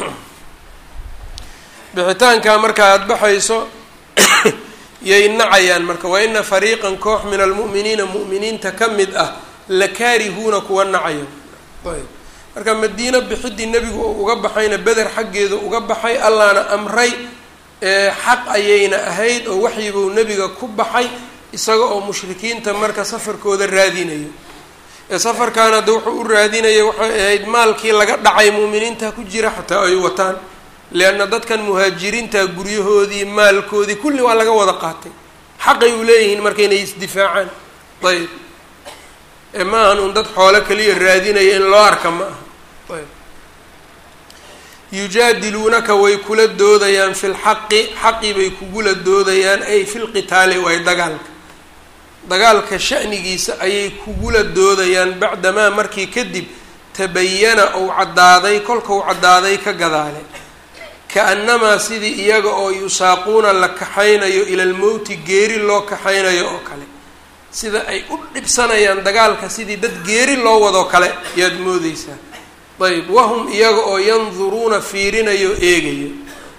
bixitaankaa marka aada baxayso yay nacayaan marka wa ina fariiqan koox min almu'miniina mu'miniinta ka mid ah lakaarihuuna kuwa nacaya ayb marka madiino bixidii nebigu oo uga baxayna beder xaggeedu uga baxay allaana amray xaq ayayna ahayd oo waxyibuu nebiga ku baxay isaga oo mushrikiinta marka safarkooda raadinayo ee safarkan hadda wuxuu u raadinaya waxay ahayd maalkii laga dhacay muuminiinta ku jira xataa ay wataan leanna dadkan muhaajiriinta guryahoodii maalkoodii kulli waa laga wada qaatay xaqay u leeyihiin marka inay isdifaacaan ayb ee ma ahan un dad xoolo kaliya raadinaya in loo arka ma aha ayb yujaadiluunaka way kula doodayaan fi lxaqi xaqi bay kugula doodayaan ay fi lqitaali waay dagaalka dagaalka sha'nigiisa ayay kugula doodayaan bacdamaa markii kadib tabayana ou caddaaday kolka u caddaaday ka gadaale ka-annamaa sidii iyaga oo yusaaquuna la kaxaynayo ila lmowti geeri loo kaxaynayo oo kale sida ay u dhibsanayaan dagaalka sidii dad geeri loo wadoo kale yaad moodeysaa ayb wahum iyaga oo yanduruuna fiirinayo eegayo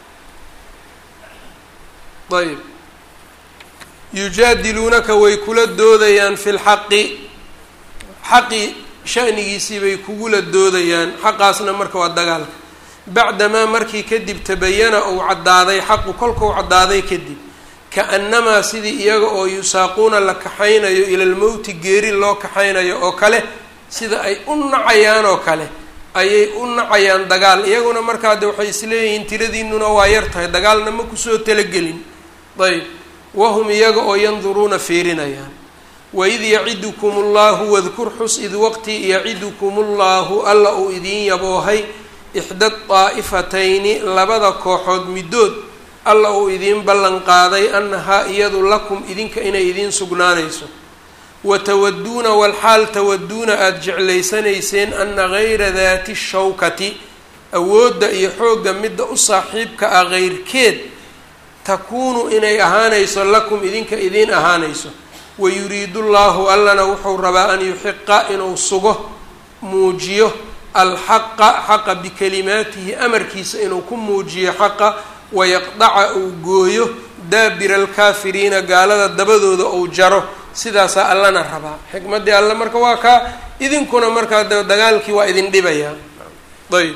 ayb yujaadiluunaka way kula doodayaan fi lxaqi xaqi shanigiisii bay kugula doodayaan xaqaasna marka waa dagaalka bacdamaa markii kadib tabayana uu caddaaday xaqu kolkau caddaaday kadib ka-annamaa sidii iyaga oo yusaaquuna la kaxaynayo ila lmowti geeri loo kaxaynayo oo kale sida ay u nacayaan oo kale ayay u nacayaan dagaal iyaguna markaa de waxay isleeyihiin tiradiinuna waa yar tahay dagaalna ma kusoo talagelin ayb wahum iyaga oo yanduruuna fiirinayaan waid yacidukum allahu wadkur xus id waqti yacidukum ullahu alla uu idiin yaboohay ixda daa'ifatayni labada kooxood middood alla uu idiin ballan qaaday annahaa iyadu lakum idinka inay idiin sugnaanayso watawaduuna walxaal tawaduuna aada jeclaysanayseen ana gayra daati shawkati awoodda iyo xoogga midda u saaxiibka ah qeyrkeed takuunu inay ahaanayso lakum idinka idiin ahaanayso wayuriidu llahu allana wuxuu rabaa an yuxiqa inuu sugo muujiyo alxaqa xaqa bikalimaatihi amarkiisa inuu ku muujiyo xaqa wayaqdaca uu gooyo daabira alkaafiriina gaalada dabadooda uu jaro sidaasaa allana rabaa xikmaddii alle marka waa kaa idinkuna markaa de dagaalkii waa idin dhibayaa ayb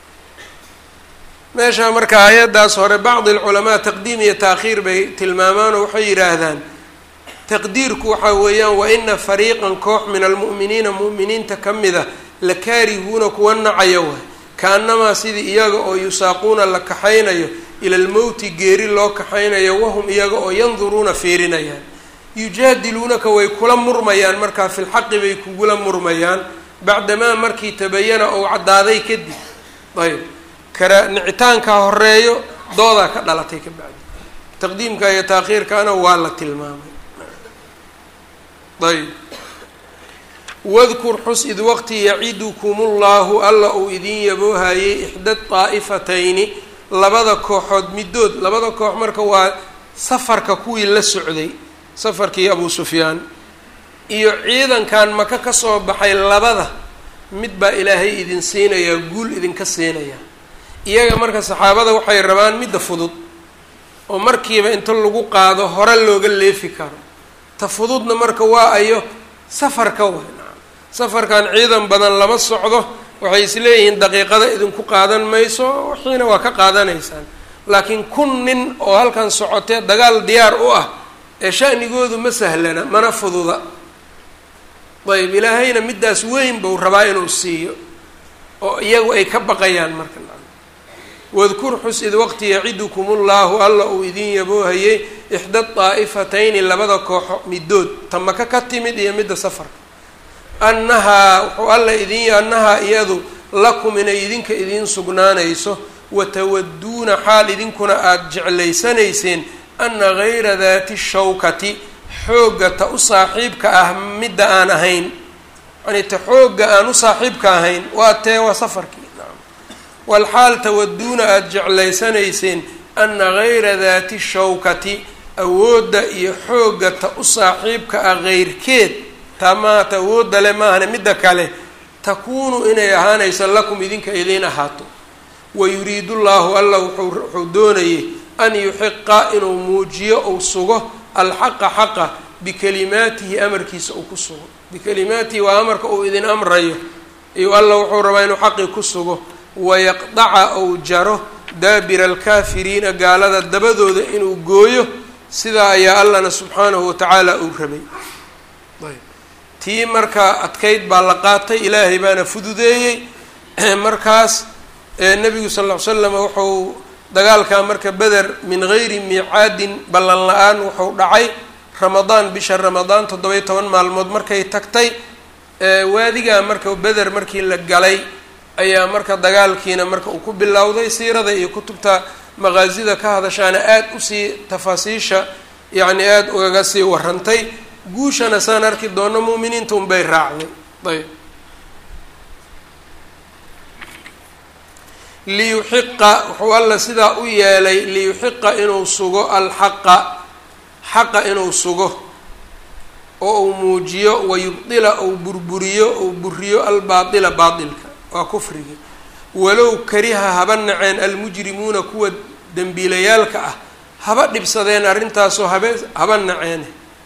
meesha marka hay-addaas hore bacdi alculamaa taqdiim iyo taakhiir bay tilmaamaan oo waxay yidhaahdaan taqdiirku waxaa weeyaan wa ina fariiqan koox min almu'miniina mu'miniinta ka mid a la kaarihuuna kuwa nacaya waay ka-annamaa sidii iyaga oo yusaaquuna la kaxaynayo ila lmowti geeri loo kaxaynayo wahum iyaga oo yanduruuna fiirinayaan yujaadiluunaka way kula murmayaan markaa filxaqi bay kugula murmayaan bacdamaa markii tabayana ou caddaaday kadib ayb kara nicitaankaa horeeyo doodaa ka dhalatay ka bacdi taqdiimka iyo taakhiirkaana waa la tilmaamay ayb wadkur xus id waqti yacidukum ullahu alla uu idiin yaboohayay ixda daa'ifatayni labada kooxood middood labada koox marka waa safarka kuwii la socday safarkii abu sufyaan iyo ciidankan maka ka soo baxay labada mid baa ilaahay idin siinayaa guul idinka siinaya iyaga marka saxaabada waxay rabaan midda fudud oo markiiba inta lagu qaado hore looga leefi karo ta fududna marka waa ayo safarka way safarkan ciidan badan lama socdo waxay isleeyihiin daqiiqada idinku qaadan mayso wixiina waa ka qaadanaysaan laakiin kun nin oo halkan socotee dagaal diyaar u ah ee shanigoodu ma sahlana mana fududa ayb ilaahayna middaas weyn buu rabaa inuu siiyo oo iyagu ay ka baqayaan marka wadkur xus id waqti yacidukum ullahu alla uu idiin yaboohayay ixda daa'ifatayni labada kooxo middood ta maka ka timid iyo midda safarka annahaa wuxuu alla idin annahaa iyadu lakum inay idinka idiin sugnaanayso watawaduuna xaal idinkuna aada jeclaysanayseen ana gayra daati shawkati xoogga ta u saaxiibka ah midda aan ahayn yani ta xoogga aan u saaxiibka ahayn waa tee waa safarkii nacam walxaal tawaduuna aada jeclaysanayseen ana gayra daati shawkati awoodda iyo xoogga ta u saaxiibka ah keyrkeed taa maaha ta awoodda le maahane midda kale takuunu inay ahaanayso lakum idinka idiin ahaato wayuriidu llaahu alla wuxuu doonayay an yuxiqa inuu muujiyo ou sugo alxaqa xaqa bikalimaatihi amarkiisa uu ku sugo bikalimaatihi waa amarka uu idin amrayo iyo alla wuxuu rabaa inuu xaqii ku sugo wayaqdaca ou jaro daabira alkaafiriina gaalada dabadooda inuu gooyo sidaa ayaa allana subxaanahu watacaala uu rabay tii markaa adkayd baa la qaatay ilaahay baana fududeeyey markaas nebigu sal ll ly slam wuxuu dagaalkaa marka beder min gayri miicaadin ballan la-aan wuxuu dhacay ramadaan bisha ramadaan toddoba-iyo toban maalmood markay tagtay waadigaa marka beder markii la galay ayaa marka dagaalkiina marka uu ku bilowday siirada iyo kutubta maqaasida ka hadashaana aada usii tafaasiisha yacni aada ugaga sii warantay guushana saan arki doono mu'miniinta unbay raacday ayb liyuxiqa wuxuu alla sidaa u yeelay liyuxiqa inuu sugo alxaqa xaqa inuu sugo oo uu muujiyo wayubdila ou burburiyo ou buriyo albaatila baatilka waa kufrigi walow kariha haba naceen almujrimuuna kuwa dembiilayaalka ah haba dhibsadeen arrintaasoo habe haba naceene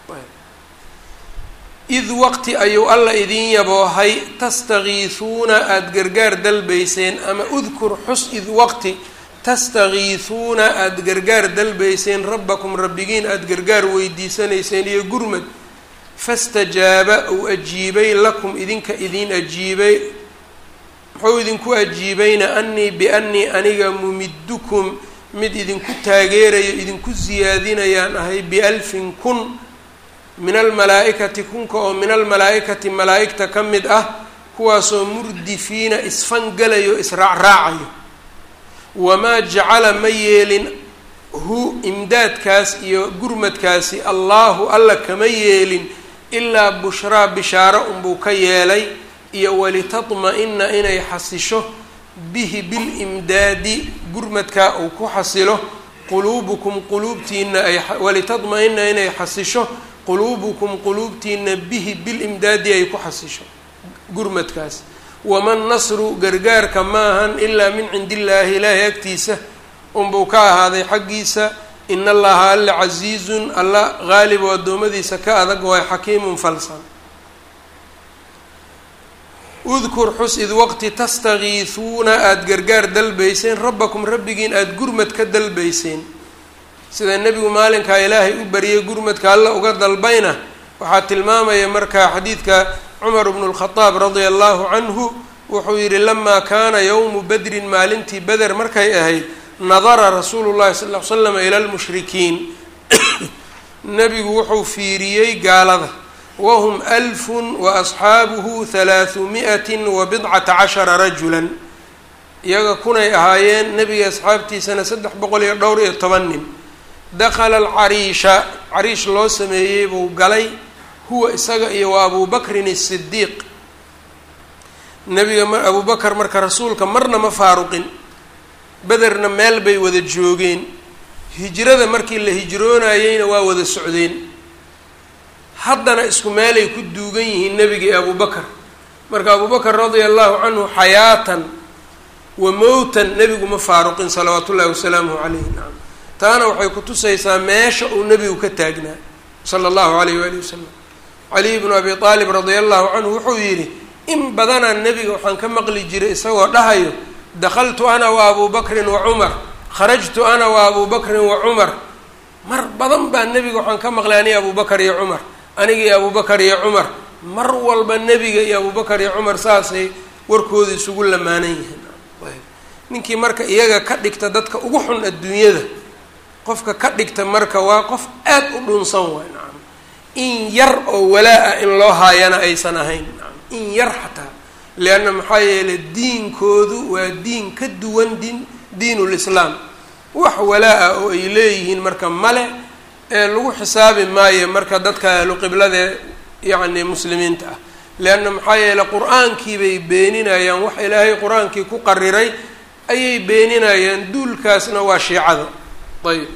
id waqti ayuu alla idin yaboohay tastakiisuuna aada gargaar dalbayseen ama udkur xus id waqti tastakiisuuna aada gargaar dalbayseen rabbakum rabbigiin aada gargaar weydiisanayseen iyo gurmad fastajaaba uu ajiibay lakum idinka idin ajiibay muxuu idinku ajiibayna anii biannii aniga mumiddukum mid idinku taageerayo idinku siyaadinayaan ahay bialfin kun min almalaa-ikati kunka oo min almalaa-ikati malaa-igta ka mid ah kuwaasoo murdifiina isfangalayo israacraacayo wamaa jacala ma yeelin hu imdaadkaas iyo gurmadkaasi allaahu alla kama yeelin ilaa bushraa bishaaro unbuu ka yeelay iyo walitatma-ina inay xasisho bihi bilimdaadi gurmadkaa uu ku xasilo quluubukum quluubtiina ay walitatma-ina inay xasisho quluubukum quluubtiina bihi bilimdaadi ay ku xasisho gurmadkaas waman nasru gargaarka maahan ilaa min cindi illaahi ilaahay agtiisa unbuu ka ahaaday xaggiisa in allaha alla casiizun alla qaalib oo addoommadiisa ka adag waay xakiimun falsan udkur xus id waqti tastakiisuuna aada gargaar dalbayseen rabbakum rabbigiin aada gurmad ka dalbayseen sida nebigu maalinkaa ilaahay u bariyay gurmadka alla uga dalbayna waxaa tilmaamaya markaa xadiidka cumar bnu lkhadaab radia allahu canhu wuxuu yidhi lamaa kaana yowmu badrin maalintii beder markay ahayd nadara rasuulu llahi sal ll ly slam ila lmushrikiin nebigu wuxuu fiiriyey gaalada wahum alfun wa asxaabuhu halaahu mi'atin wa bidcata cashara rajulan iyaga kunay ahaayeen nebiga asxaabtiisana saddex boqol iyo dhowr iyo toban nin dakhala alcariisha cariish loo sameeyey buu galay huwa isaga iyo waa abu bakrin asidiiq nebiga ma abu bakar marka rasuulka marna ma faaruqin bederna meel bay wada joogeen hijrada markii la hijroonayeyna waa wada socdeen haddana isku meelay ku duugan yihiin nebiga iyo abubakar marka abubakar radia allahu canhu xayaatan wa mowtan nebigu ma faaruqin salawaatu ullahi wasalaamuhu calayhi nacam taana waxay kutusaysaa meesha uu nebigu ka taagnaa sala allahu alayh waali wasalam caliy bnu abi aalib radia allahu canhu wuxuu yidhi in badanaa nebiga waxaan ka maqli jiray isagoo dhahayo dakhaltu ana wa abu bakrin wa cumar kharajtu ana wa abu bakrin wa cumar mar badan baa nebiga waxaan ka maqlay aniga abubakar iyo cumar aniga iyo abubakar iyo cumar mar walba nebiga iyo abubakar iyo cumar saasay warkooda isugu lamaanan yihiin ninkii marka iyaga ka dhigta dadka ugu xun adduunyada qofka ka dhigta marka waa qof aad u dhunsan waay nacam in yar oo walaa-a in loo haayana aysan ahayn nacam in yar xataa leanna maxaa yeelay diinkoodu waa diin ka duwan diin diinulislaam wax walaa-a oo ay leeyihiin marka male ee lagu xisaabi maayo marka dadka ahlu qibladae yacni muslimiinta ah leanna maxaa yeele qur-aankii bay beeninayaan wax ilaahay qur-aankii ku qariray ayay beeninayaan duulkaasna waa shiicada ayb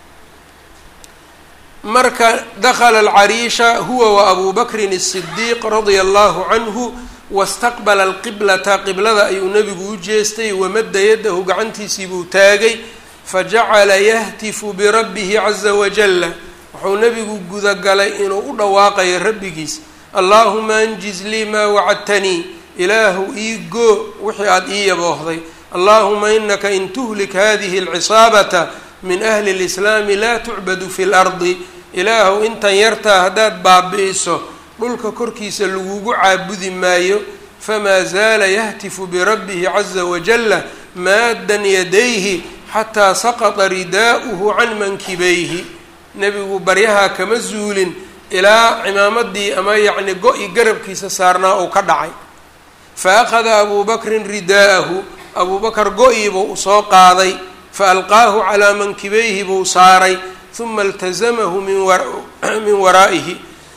marka dakala alcariisha huwa wa abu bakrin الصidiiq radia allahu canhu wastaqbala alqiblata qiblada ayuu nebigu u jeestay wamadda yadahu gacantiisii buu taagay fajacala yahtifu birabbihi caza wajala wuxuu nebigu gudagalay inuu u dhawaaqayo rabbigiis allaahuma anjiz lii maa wacadtanii ilaahu ii goo wixii aada ii yaboohday allahuma inaka in tuhlik hadihi alcisaabata min ahli اlislaami laa tucbadu fi lardi ilaahu intan yartaa haddaad baabi'iso dhulka korkiisa lagugu caabudi maayo famaa zaala yahtifu birabbihi caza wajala maaddan yadayhi xataa saqata ridaa'uhu can mankibayhi nebigu baryahaa kama zuulin ilaa cimaamadii ama yacni go-i garabkiisa saarnaa uu ka dhacay fa akhada abuu bakrin ridaa'ahu abuu bakar go-ii buu soo qaaday fa alqaahu calaa mankibayhi buu saaray uma iltasamahu min min waraa'ihi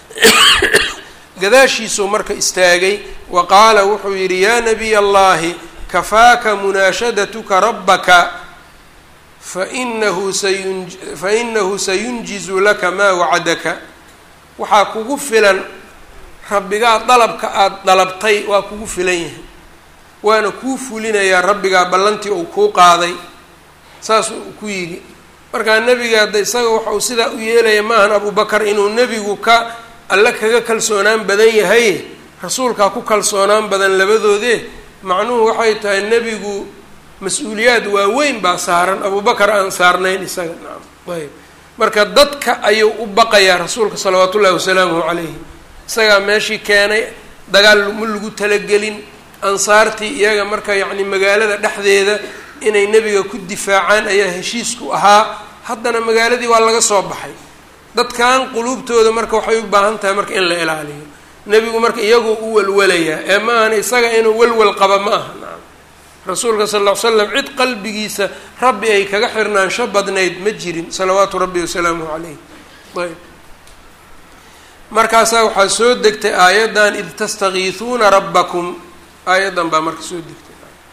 gadaashiisuu marka istaagay wa qaala wuxuu yidhi yaa nabiy allahi kafaaka munaashadatuka rabbaka fainahu sayun fainahu sayunjizu laka maa wacadaka waxaa kugu filan rabbigaa dalabka aada dalabtay waa kugu filan yahay waana kuu fulinayaa rabbigaa ballantii uu kuu qaaday saasuu ku yidhi markaa nebiga hadda isaga waxa uu sidaa u yeelaya maahan abubakar inuu nebigu ka alle kaga kalsoonaan badan yahay rasuulkaa ku kalsoonaan badan labadoodee macnuhu waxay tahay nebigu mas-uuliyaad waaweyn baa saaran abubakar aan saarnayn isaga nacam ayb marka dadka ayuu u baqayaa rasuulka salawaatu ullahi wasalaamuhu calayhi isagaa meeshii keenay dagaal ma lagu talagelin ansaartii iyaga marka yacni magaalada dhexdeeda inay nebiga ku difaacaan ayaa heshiisku ahaa haddana magaaladii waa laga soo baxay dadkan quluubtooda marka waxay u baahan tahay marka in la ilaaliyo nebigu marka iyagoo u walwalayaa ee ma ahan isaga inuu walwal qaba ma aha nacam rasuulka sal ll ly slam cid qalbigiisa rabbi ay kaga xirnaansho badnayd ma jirin salawaatu rabbi wasalaamuhu calayh ayb markaasaa waxaa soo degtay aayaddan id tastakiisuuna rabbakum aayaddan baa marka soo degtay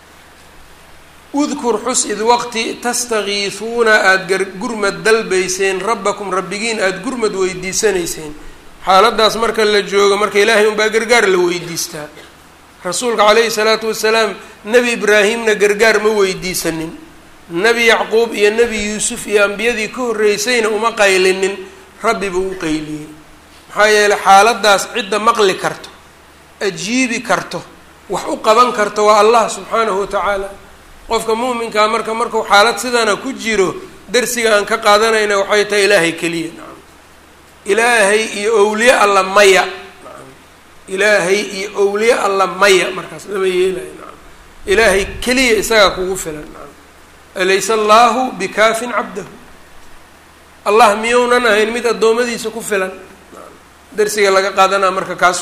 udkur xus id waqti tastakiisuuna aada gurmad dalbayseen rabbakum rabbigiin aada gurmad weydiisanayseen xaaladaas marka la joogo marka ilaahay unbaa gargaar la weydiistaa rasuulka calayhi salaatu wasalaam nebi ibraahimna gargaar ma weydiisanin nebi yacquub iyo nebi yuusuf iyo ambiyadii ka horreysayna uma qaylinin rabbi buu u qayliyey maxaa yeeley xaaladaas cidda maqli karto ajiibi karto wax u qaban karto waa allah subxaanahu watacaala qofka muuminkaa marka markuu xaalad sidana ku jiro darsiga aan ka qaadanayna waxay tahay ilaahay keliya nacam ilaahay iyo owliye alla maya nacam ilaahay iyo owliye alla maya markaas lama yeelayo nacam ilaahay keliya isagaa kugu filan nacam alaysa allahu bikaafin cabdahu allah miyounan ahayn mid addoommadiisa ku filan nacam darsiga laga qaadanaa marka kaas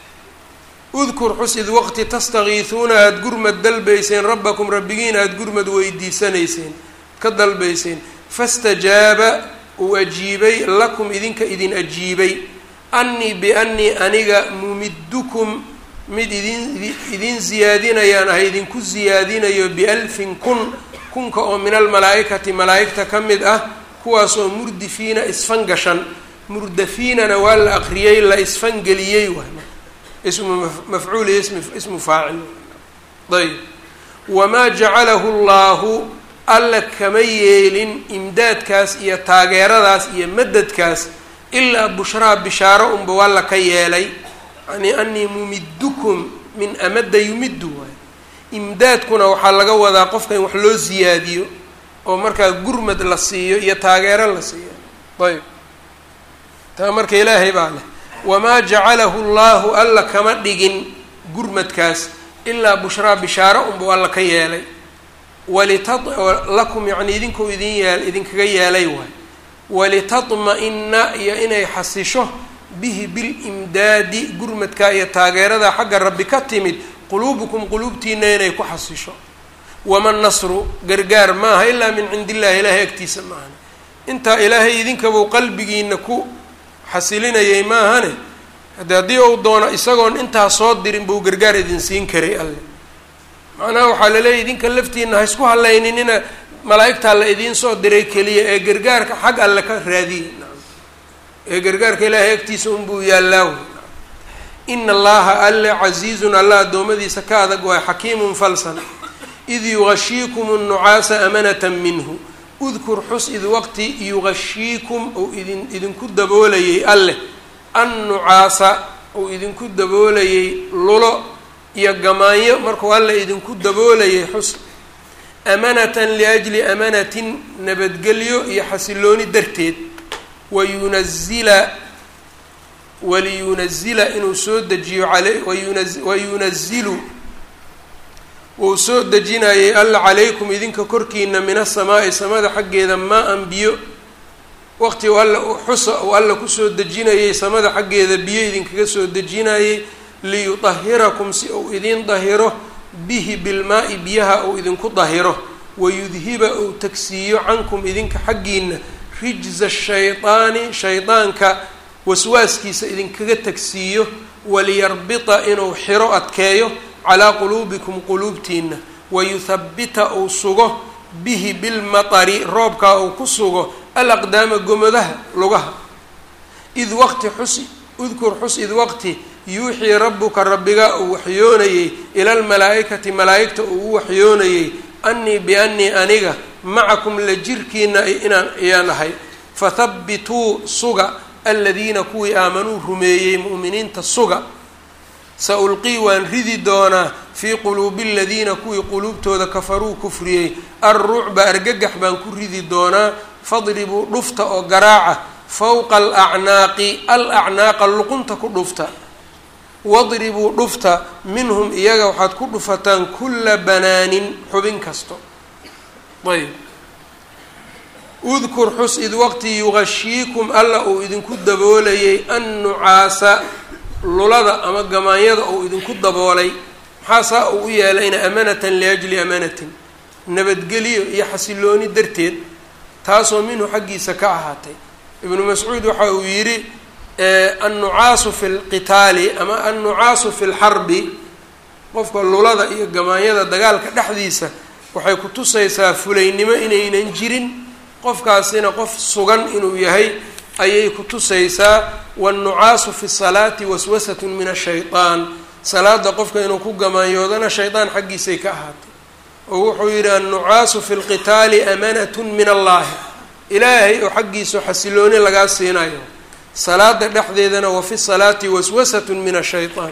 udkur xus id waqti tastakiisuuna aada gurmad dalbayseen rabbakum rabbigiin aada gurmad weydiisanayseen ka dalbayseen fastajaaba uu ajiibay lakum idinka idin ajiibay annii biannii aniga mumiddukum mid idin idin ziyaadinayaan ah idinku ziyaadinayo bialfin kun kunka oo min almalaa'ikati malaa'igta ka mid ah kuwaasoo murdifiina isfangashan murdafiinana waa la aqriyey la isfangeliyey waay ismu mafcuul iyo ism ismu faacil ayb wamaa jacalahu llahu alla kama yeelin imdaadkaas iyo taageeradaas iyo madadkaas ilaa bushraa bishaaro unba waa la ka yeelay yani anii mumiddukum min amada yumiddu waay imdaadkuna waxaa laga wadaa qofka in wax loo siyaadiyo oo markaa gurmad la siiyo iyo taageero la siiyo ayb taa marka ilaahay baa leh wamaa jacalahu llahu alla kama dhigin gurmadkaas ilaa bushraa bishaaro unbuu alla ka yeelay walita lakum yacni idinkuu idin yeel idinkaga yeelay waay walitadma-ina iyo inay xasisho bihi bilimdaadi gurmadka iyo taageerada xagga rabbi ka timid quluubukum quluubtiina inay ku xasisho wama nasru gargaar maaha ilaa min cindi illahi ilaahay agtiisa maahan intaa ilaahay idinkabuu qalbigiina ku xasilinayay maahane hade haddii uu doono isagoon intaa soo dirin buu gargaar idin siin karay alle macnaha waxaa laleeyahy idinka laftiina ha isku hallayninina malaa'igtaa la idiin soo diray keliya ee gargaarka xag alle ka raadiyey ee gargaarka ilaahay agtiisa unbuu yaallaaw ina allaha alle casiizun alla addoommadiisa ka adag waay xakiimun falsan id yugashiikum nnucaasa amanatan minhu udkur xus id waqti yugashiikum uu idin idinku daboolayay alleh annucaasa uu idinku daboolayay lulo iyo gamaanyo markuu alle idinku daboolayay xus amanatan liajli amanatin nabadgelyo iyo xasilooni darteed wayunazila waliyunazila inuu soo dejiyo ale wayunazilu wuu soo dejinayay alla calaykum idinka korkiina min asamaa'i samada xaggeeda maa-an biyo waqti u alla xusa uu alla kusoo dejinayay samada xaggeeda biyo idinkaga soo dejinayay liyudahirakum si uu idin dahiro bihi bilmaa-i biyaha uu idinku dahiro wayudhiba uu tagsiiyo cankum idinka xaggiina rijza shaydaani shaydaanka waswaaskiisa idinkaga tagsiiyo waliyarbita inuu xiro adkeeyo calaa quluubikum quluubtiina wayuthabbita uu sugo bihi bilmatari roobkaa uu ku sugo alaqdaama gomodaha lugaha id waqti xus udkur xus id waqti yuuxii rabbuka rabbiga uu waxyoonayey ila almalaa'ikati malaa'igta uu u waxyoonayey annii biannii aniga macakum la jirkiina inaan ayaan ahay fathabbituu suga aladiina kuwii aamanuu rumeeyey mu'miniinta suga sa ulqii waan ridi doonaa fii quluubi aladiina kuwii quluubtooda kafaruu kufriyey alrucba argagax baan ku ridi doonaa fadribuu dhufta oo garaaca fowqa alacnaaqi al acnaaqa luqunta ku dhufta wadribuu dhufta minhum iyaga waxaad ku dhufataan kulla banaanin xubin kasto ayb udkur xus id waqti yugashiikum alla uu idinku daboolayay annucaasa lulada ama gamaanyada uu idinku daboolay maxaa saa uu u yeelayna amanatan liajli amanatin nabadgelyo iyo xasilooni darteed taasoo minhu xaggiisa ka ahaatay ibnu mascuud waxa uu yidhi annucaasu fi lqitaali ama annucaasu fi lxarbi qofka lulada iyo gamaanyada dagaalka dhexdiisa waxay ku tusaysaa fulaynimo inaynan jirin qofkaasina qof sugan inuu yahay ayay ku tusaysaa wannucaasu fi salaati waswasatun min ashaytaan salaada qofka inuu ku gamaanyoodana shaydaan xaggiisay ka ahaatay oo wuxuu yidhi annucaasu fi lqitaali amanatun min allahi ilaahay oo xaggiisu xasilooni lagaa siinayo salaada dhexdeedana wa fi salaati waswasatun min ashaytaan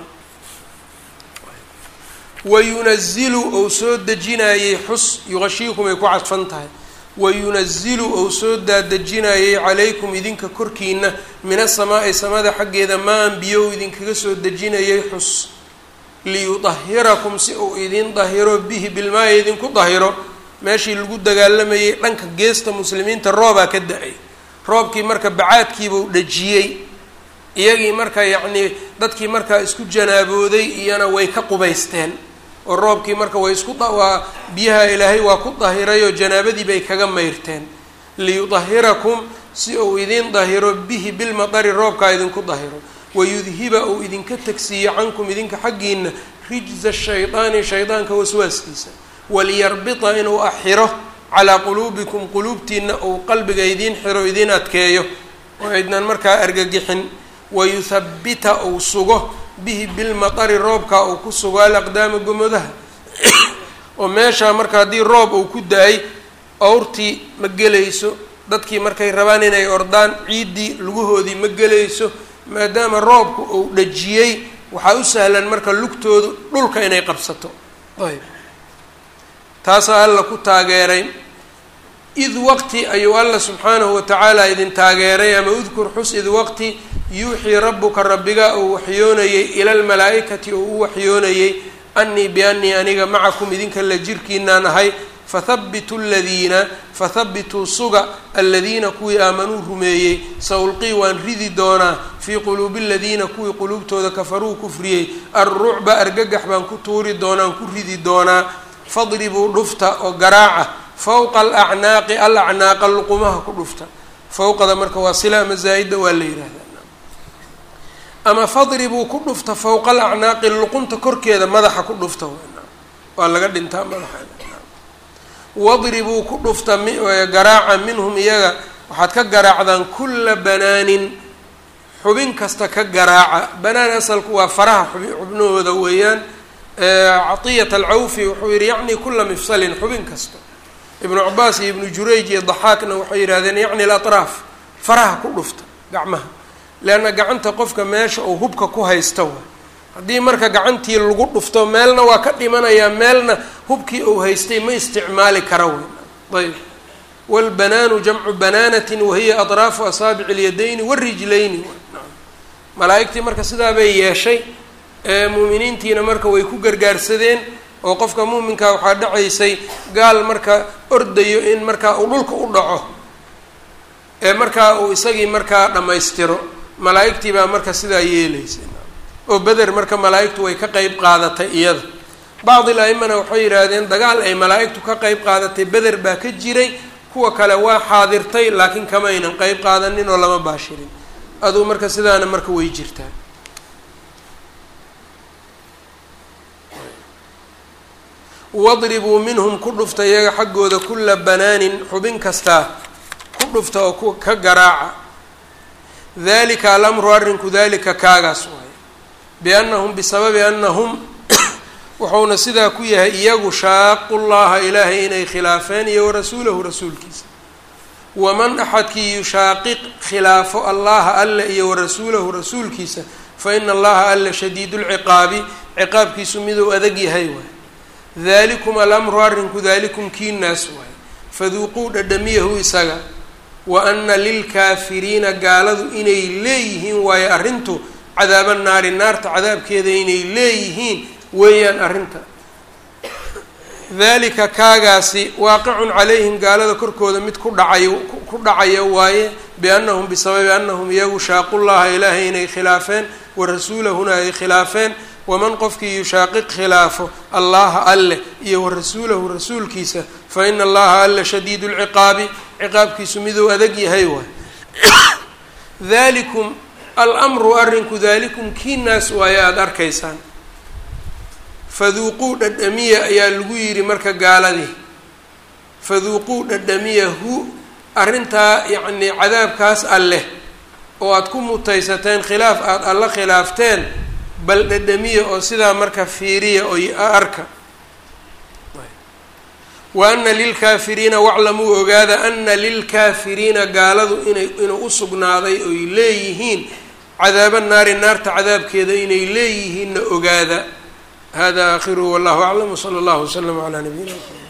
wayunazilu ou soo dejinayey xus yuqashiikum ay ku cadfan tahay wayunazilu ou soo daadejinayey calaykum idinka korkiina min asamaa'i samada xaggeeda maan biyo idinkaga soo dejinayay xus liyudahirakum si uu idin dahiro bihi bilmaayi idinku dahiro meeshii lagu dagaalamayay dhanka geesta muslimiinta roobaa ka da-ay roobkii marka bacaadkiibuu dhajiyey iyagii marka yacnii dadkii markaa isku janaabooday iyana way ka qubaysteen oo roobkii marka way isku waa biyaha ilaahay waa ku dahirayoo janaabadii bay kaga mayrteen liyudahirakum si uu idin dahiro bihi bilmatari roobkaa idinku dahiro wayudhiba uu idinka tagsiiyo cankum idinka xaggiina rijza shaydaani shaydaanka waswaaskiisa waliyarbita inuu axiro calaa quluubikum quluubtiina uu qalbiga idiin xiro idiin adkeeyo oo aydnan markaa argagixin wayuthabbita uu sugo bihi bilmatari roobkaa uu ku sugo alaqdaama gomodaha oo meeshaa marka haddii roob uu ku da-ay awrtii ma gelayso dadkii markay rabaan inay ordaan ciiddii lugahoodii ma gelayso maadaama roobku uu dhajiyey waxaa u sahlan marka lugtoodu dhulka inay qabsato ayb taasaa alla ku taageeray id waqti ayuu alla subxaanahu watacaala idin taageeray ama udkur xus id waqti yuuxii rabbuka rabbiga uu waxyoonayey ila lmalaa'ikati oo u waxyoonayey annii biannii aniga macakum idinka la jirkiinaan ahay fathabituu ladiina fathabituu suga aladiina kuwii aamanuu rumeeyey sa ulqii waan ridi doonaa fii quluubi aladiina kuwii quluubtooda kafaruu kufriyey alrucba argagax baan ku tuuri doonaan ku ridi doonaa fadribuu dhufta oo garaaca fowqa alacnaaqi alacnaaqa luqumaha ku dhufta fowqada marka waa sila ama zaa'ida waa la yihahdaa ama fadribuu ku dhufta fowqa alacnaaqi luqunta korkeeda madaxa ku dhufta waa laga dhintaa madaxa wadribuu ku dhufta garaaca minhum iyaga waxaad ka garaacdaan kulla banaanin xubin kasta ka garaaca banaan asalku waa faraha xubi xubnahooda weeyaan catiyat alcawfi wuxuu yihi yacni kula mifsalin xubin kasta ibnu cabaas iyo ibnu jurayj iyo daxaakna waxay yidhahdeen yacni alatraaf faraha ku dhufta gacmaha leanna gacanta qofka meesha uu hubka ku haysta wa haddii marka gacantii lagu dhufto meelna waa ka dhimanayaa meelna hubkii uu haystay ma isticmaali kara weyn ayb wاlbanaanu jamcu banaanatin wahiya aطraafu asaabici اlyadayni wاrijlayni malaa-igtii marka sidaa bay yeeshay muuminiintiina marka way ku gargaarsadeen oo qofka muuminkaa waxaa dhacaysay gaal marka ordayo in markaa uu dhulka u dhaco ee markaa uu isagii markaa dhammaystiro malaa-igtii baa marka sidaa yeelaysa oo beder marka malaa-igtu way ka qeyb qaadatay iyada bacdi la-imana waxay yidhaahdeen dagaal ay malaa-igtu ka qeyb qaadatay beder baa ka jiray kuwa kale waa xaadirtay laakiin kamaynan qeyb qaadanin oo lama baashirin aduu marka sidaana marka way jirtaa wadribuu minhum ku dhufta iyaga xaggooda kula banaanin xubin kastaa ku dhufta oo ka garaaca dalika alamru arrinku dalika kaagaas waay biannahum bisababi annahum wuxuuna sidaa ku yahay iyagu shaaqu llaha ilaahay inay khilaafeen iyo warasuulahu rasuulkiisa waman axadkii yushaaqiq khilaafo allaha alle iyo warasuulahu rasuulkiisa fa ina allaha alle shadiidu lciqaabi ciqaabkiisu miduu adag yahay waay dalikum alamru arrinku dalikum kiinaas waay faduuquu dhadhamiyahu isaga wa ana lilkaafiriina gaaladu inay leeyihiin waayo arrintu cadaaba naari naarta cadaabkeeda inay leeyihiin weeyaan arrinta dalika kaagaasi waaqicun calayhim gaalada korkooda mid ku dhacayo ku dhacaya waaye biannahum bisababi annahum iyagu shaaqu llaha ilaahay inay khilaafeen wa rasuulahuna ay khilaafeen waman qofkii yushaaqiq khilaafo allaha alleh iyo wa rasuulahu rasuulkiisa fa ina allaha alle shadiidu lciqaabi ciqaabkiisu miduu adag yahay waay dalikum almru arrinku dalikum kiinaas waaye aada arkaysaan faduuquu dhadhamiya ayaa lagu yidhi marka gaaladii faduuquu dhadhamiya hu arrintaa yacnii cadaabkaas alleh oo aada ku mutaysateen khilaaf aada alla khilaafteen bal dhadhamiya oo sidaa marka fiiriya oo arka wa ana lilkaafiriina waclamuu ogaada ana lilkaafiriina gaaladu inay inuu usugnaaday oy leeyihiin cadaaba naari naarta cadaabkeeda inay leeyihiinna ogaada hada aakhiruhu wallahu aclam wsala allahu waslama calaa nabiyina mxamed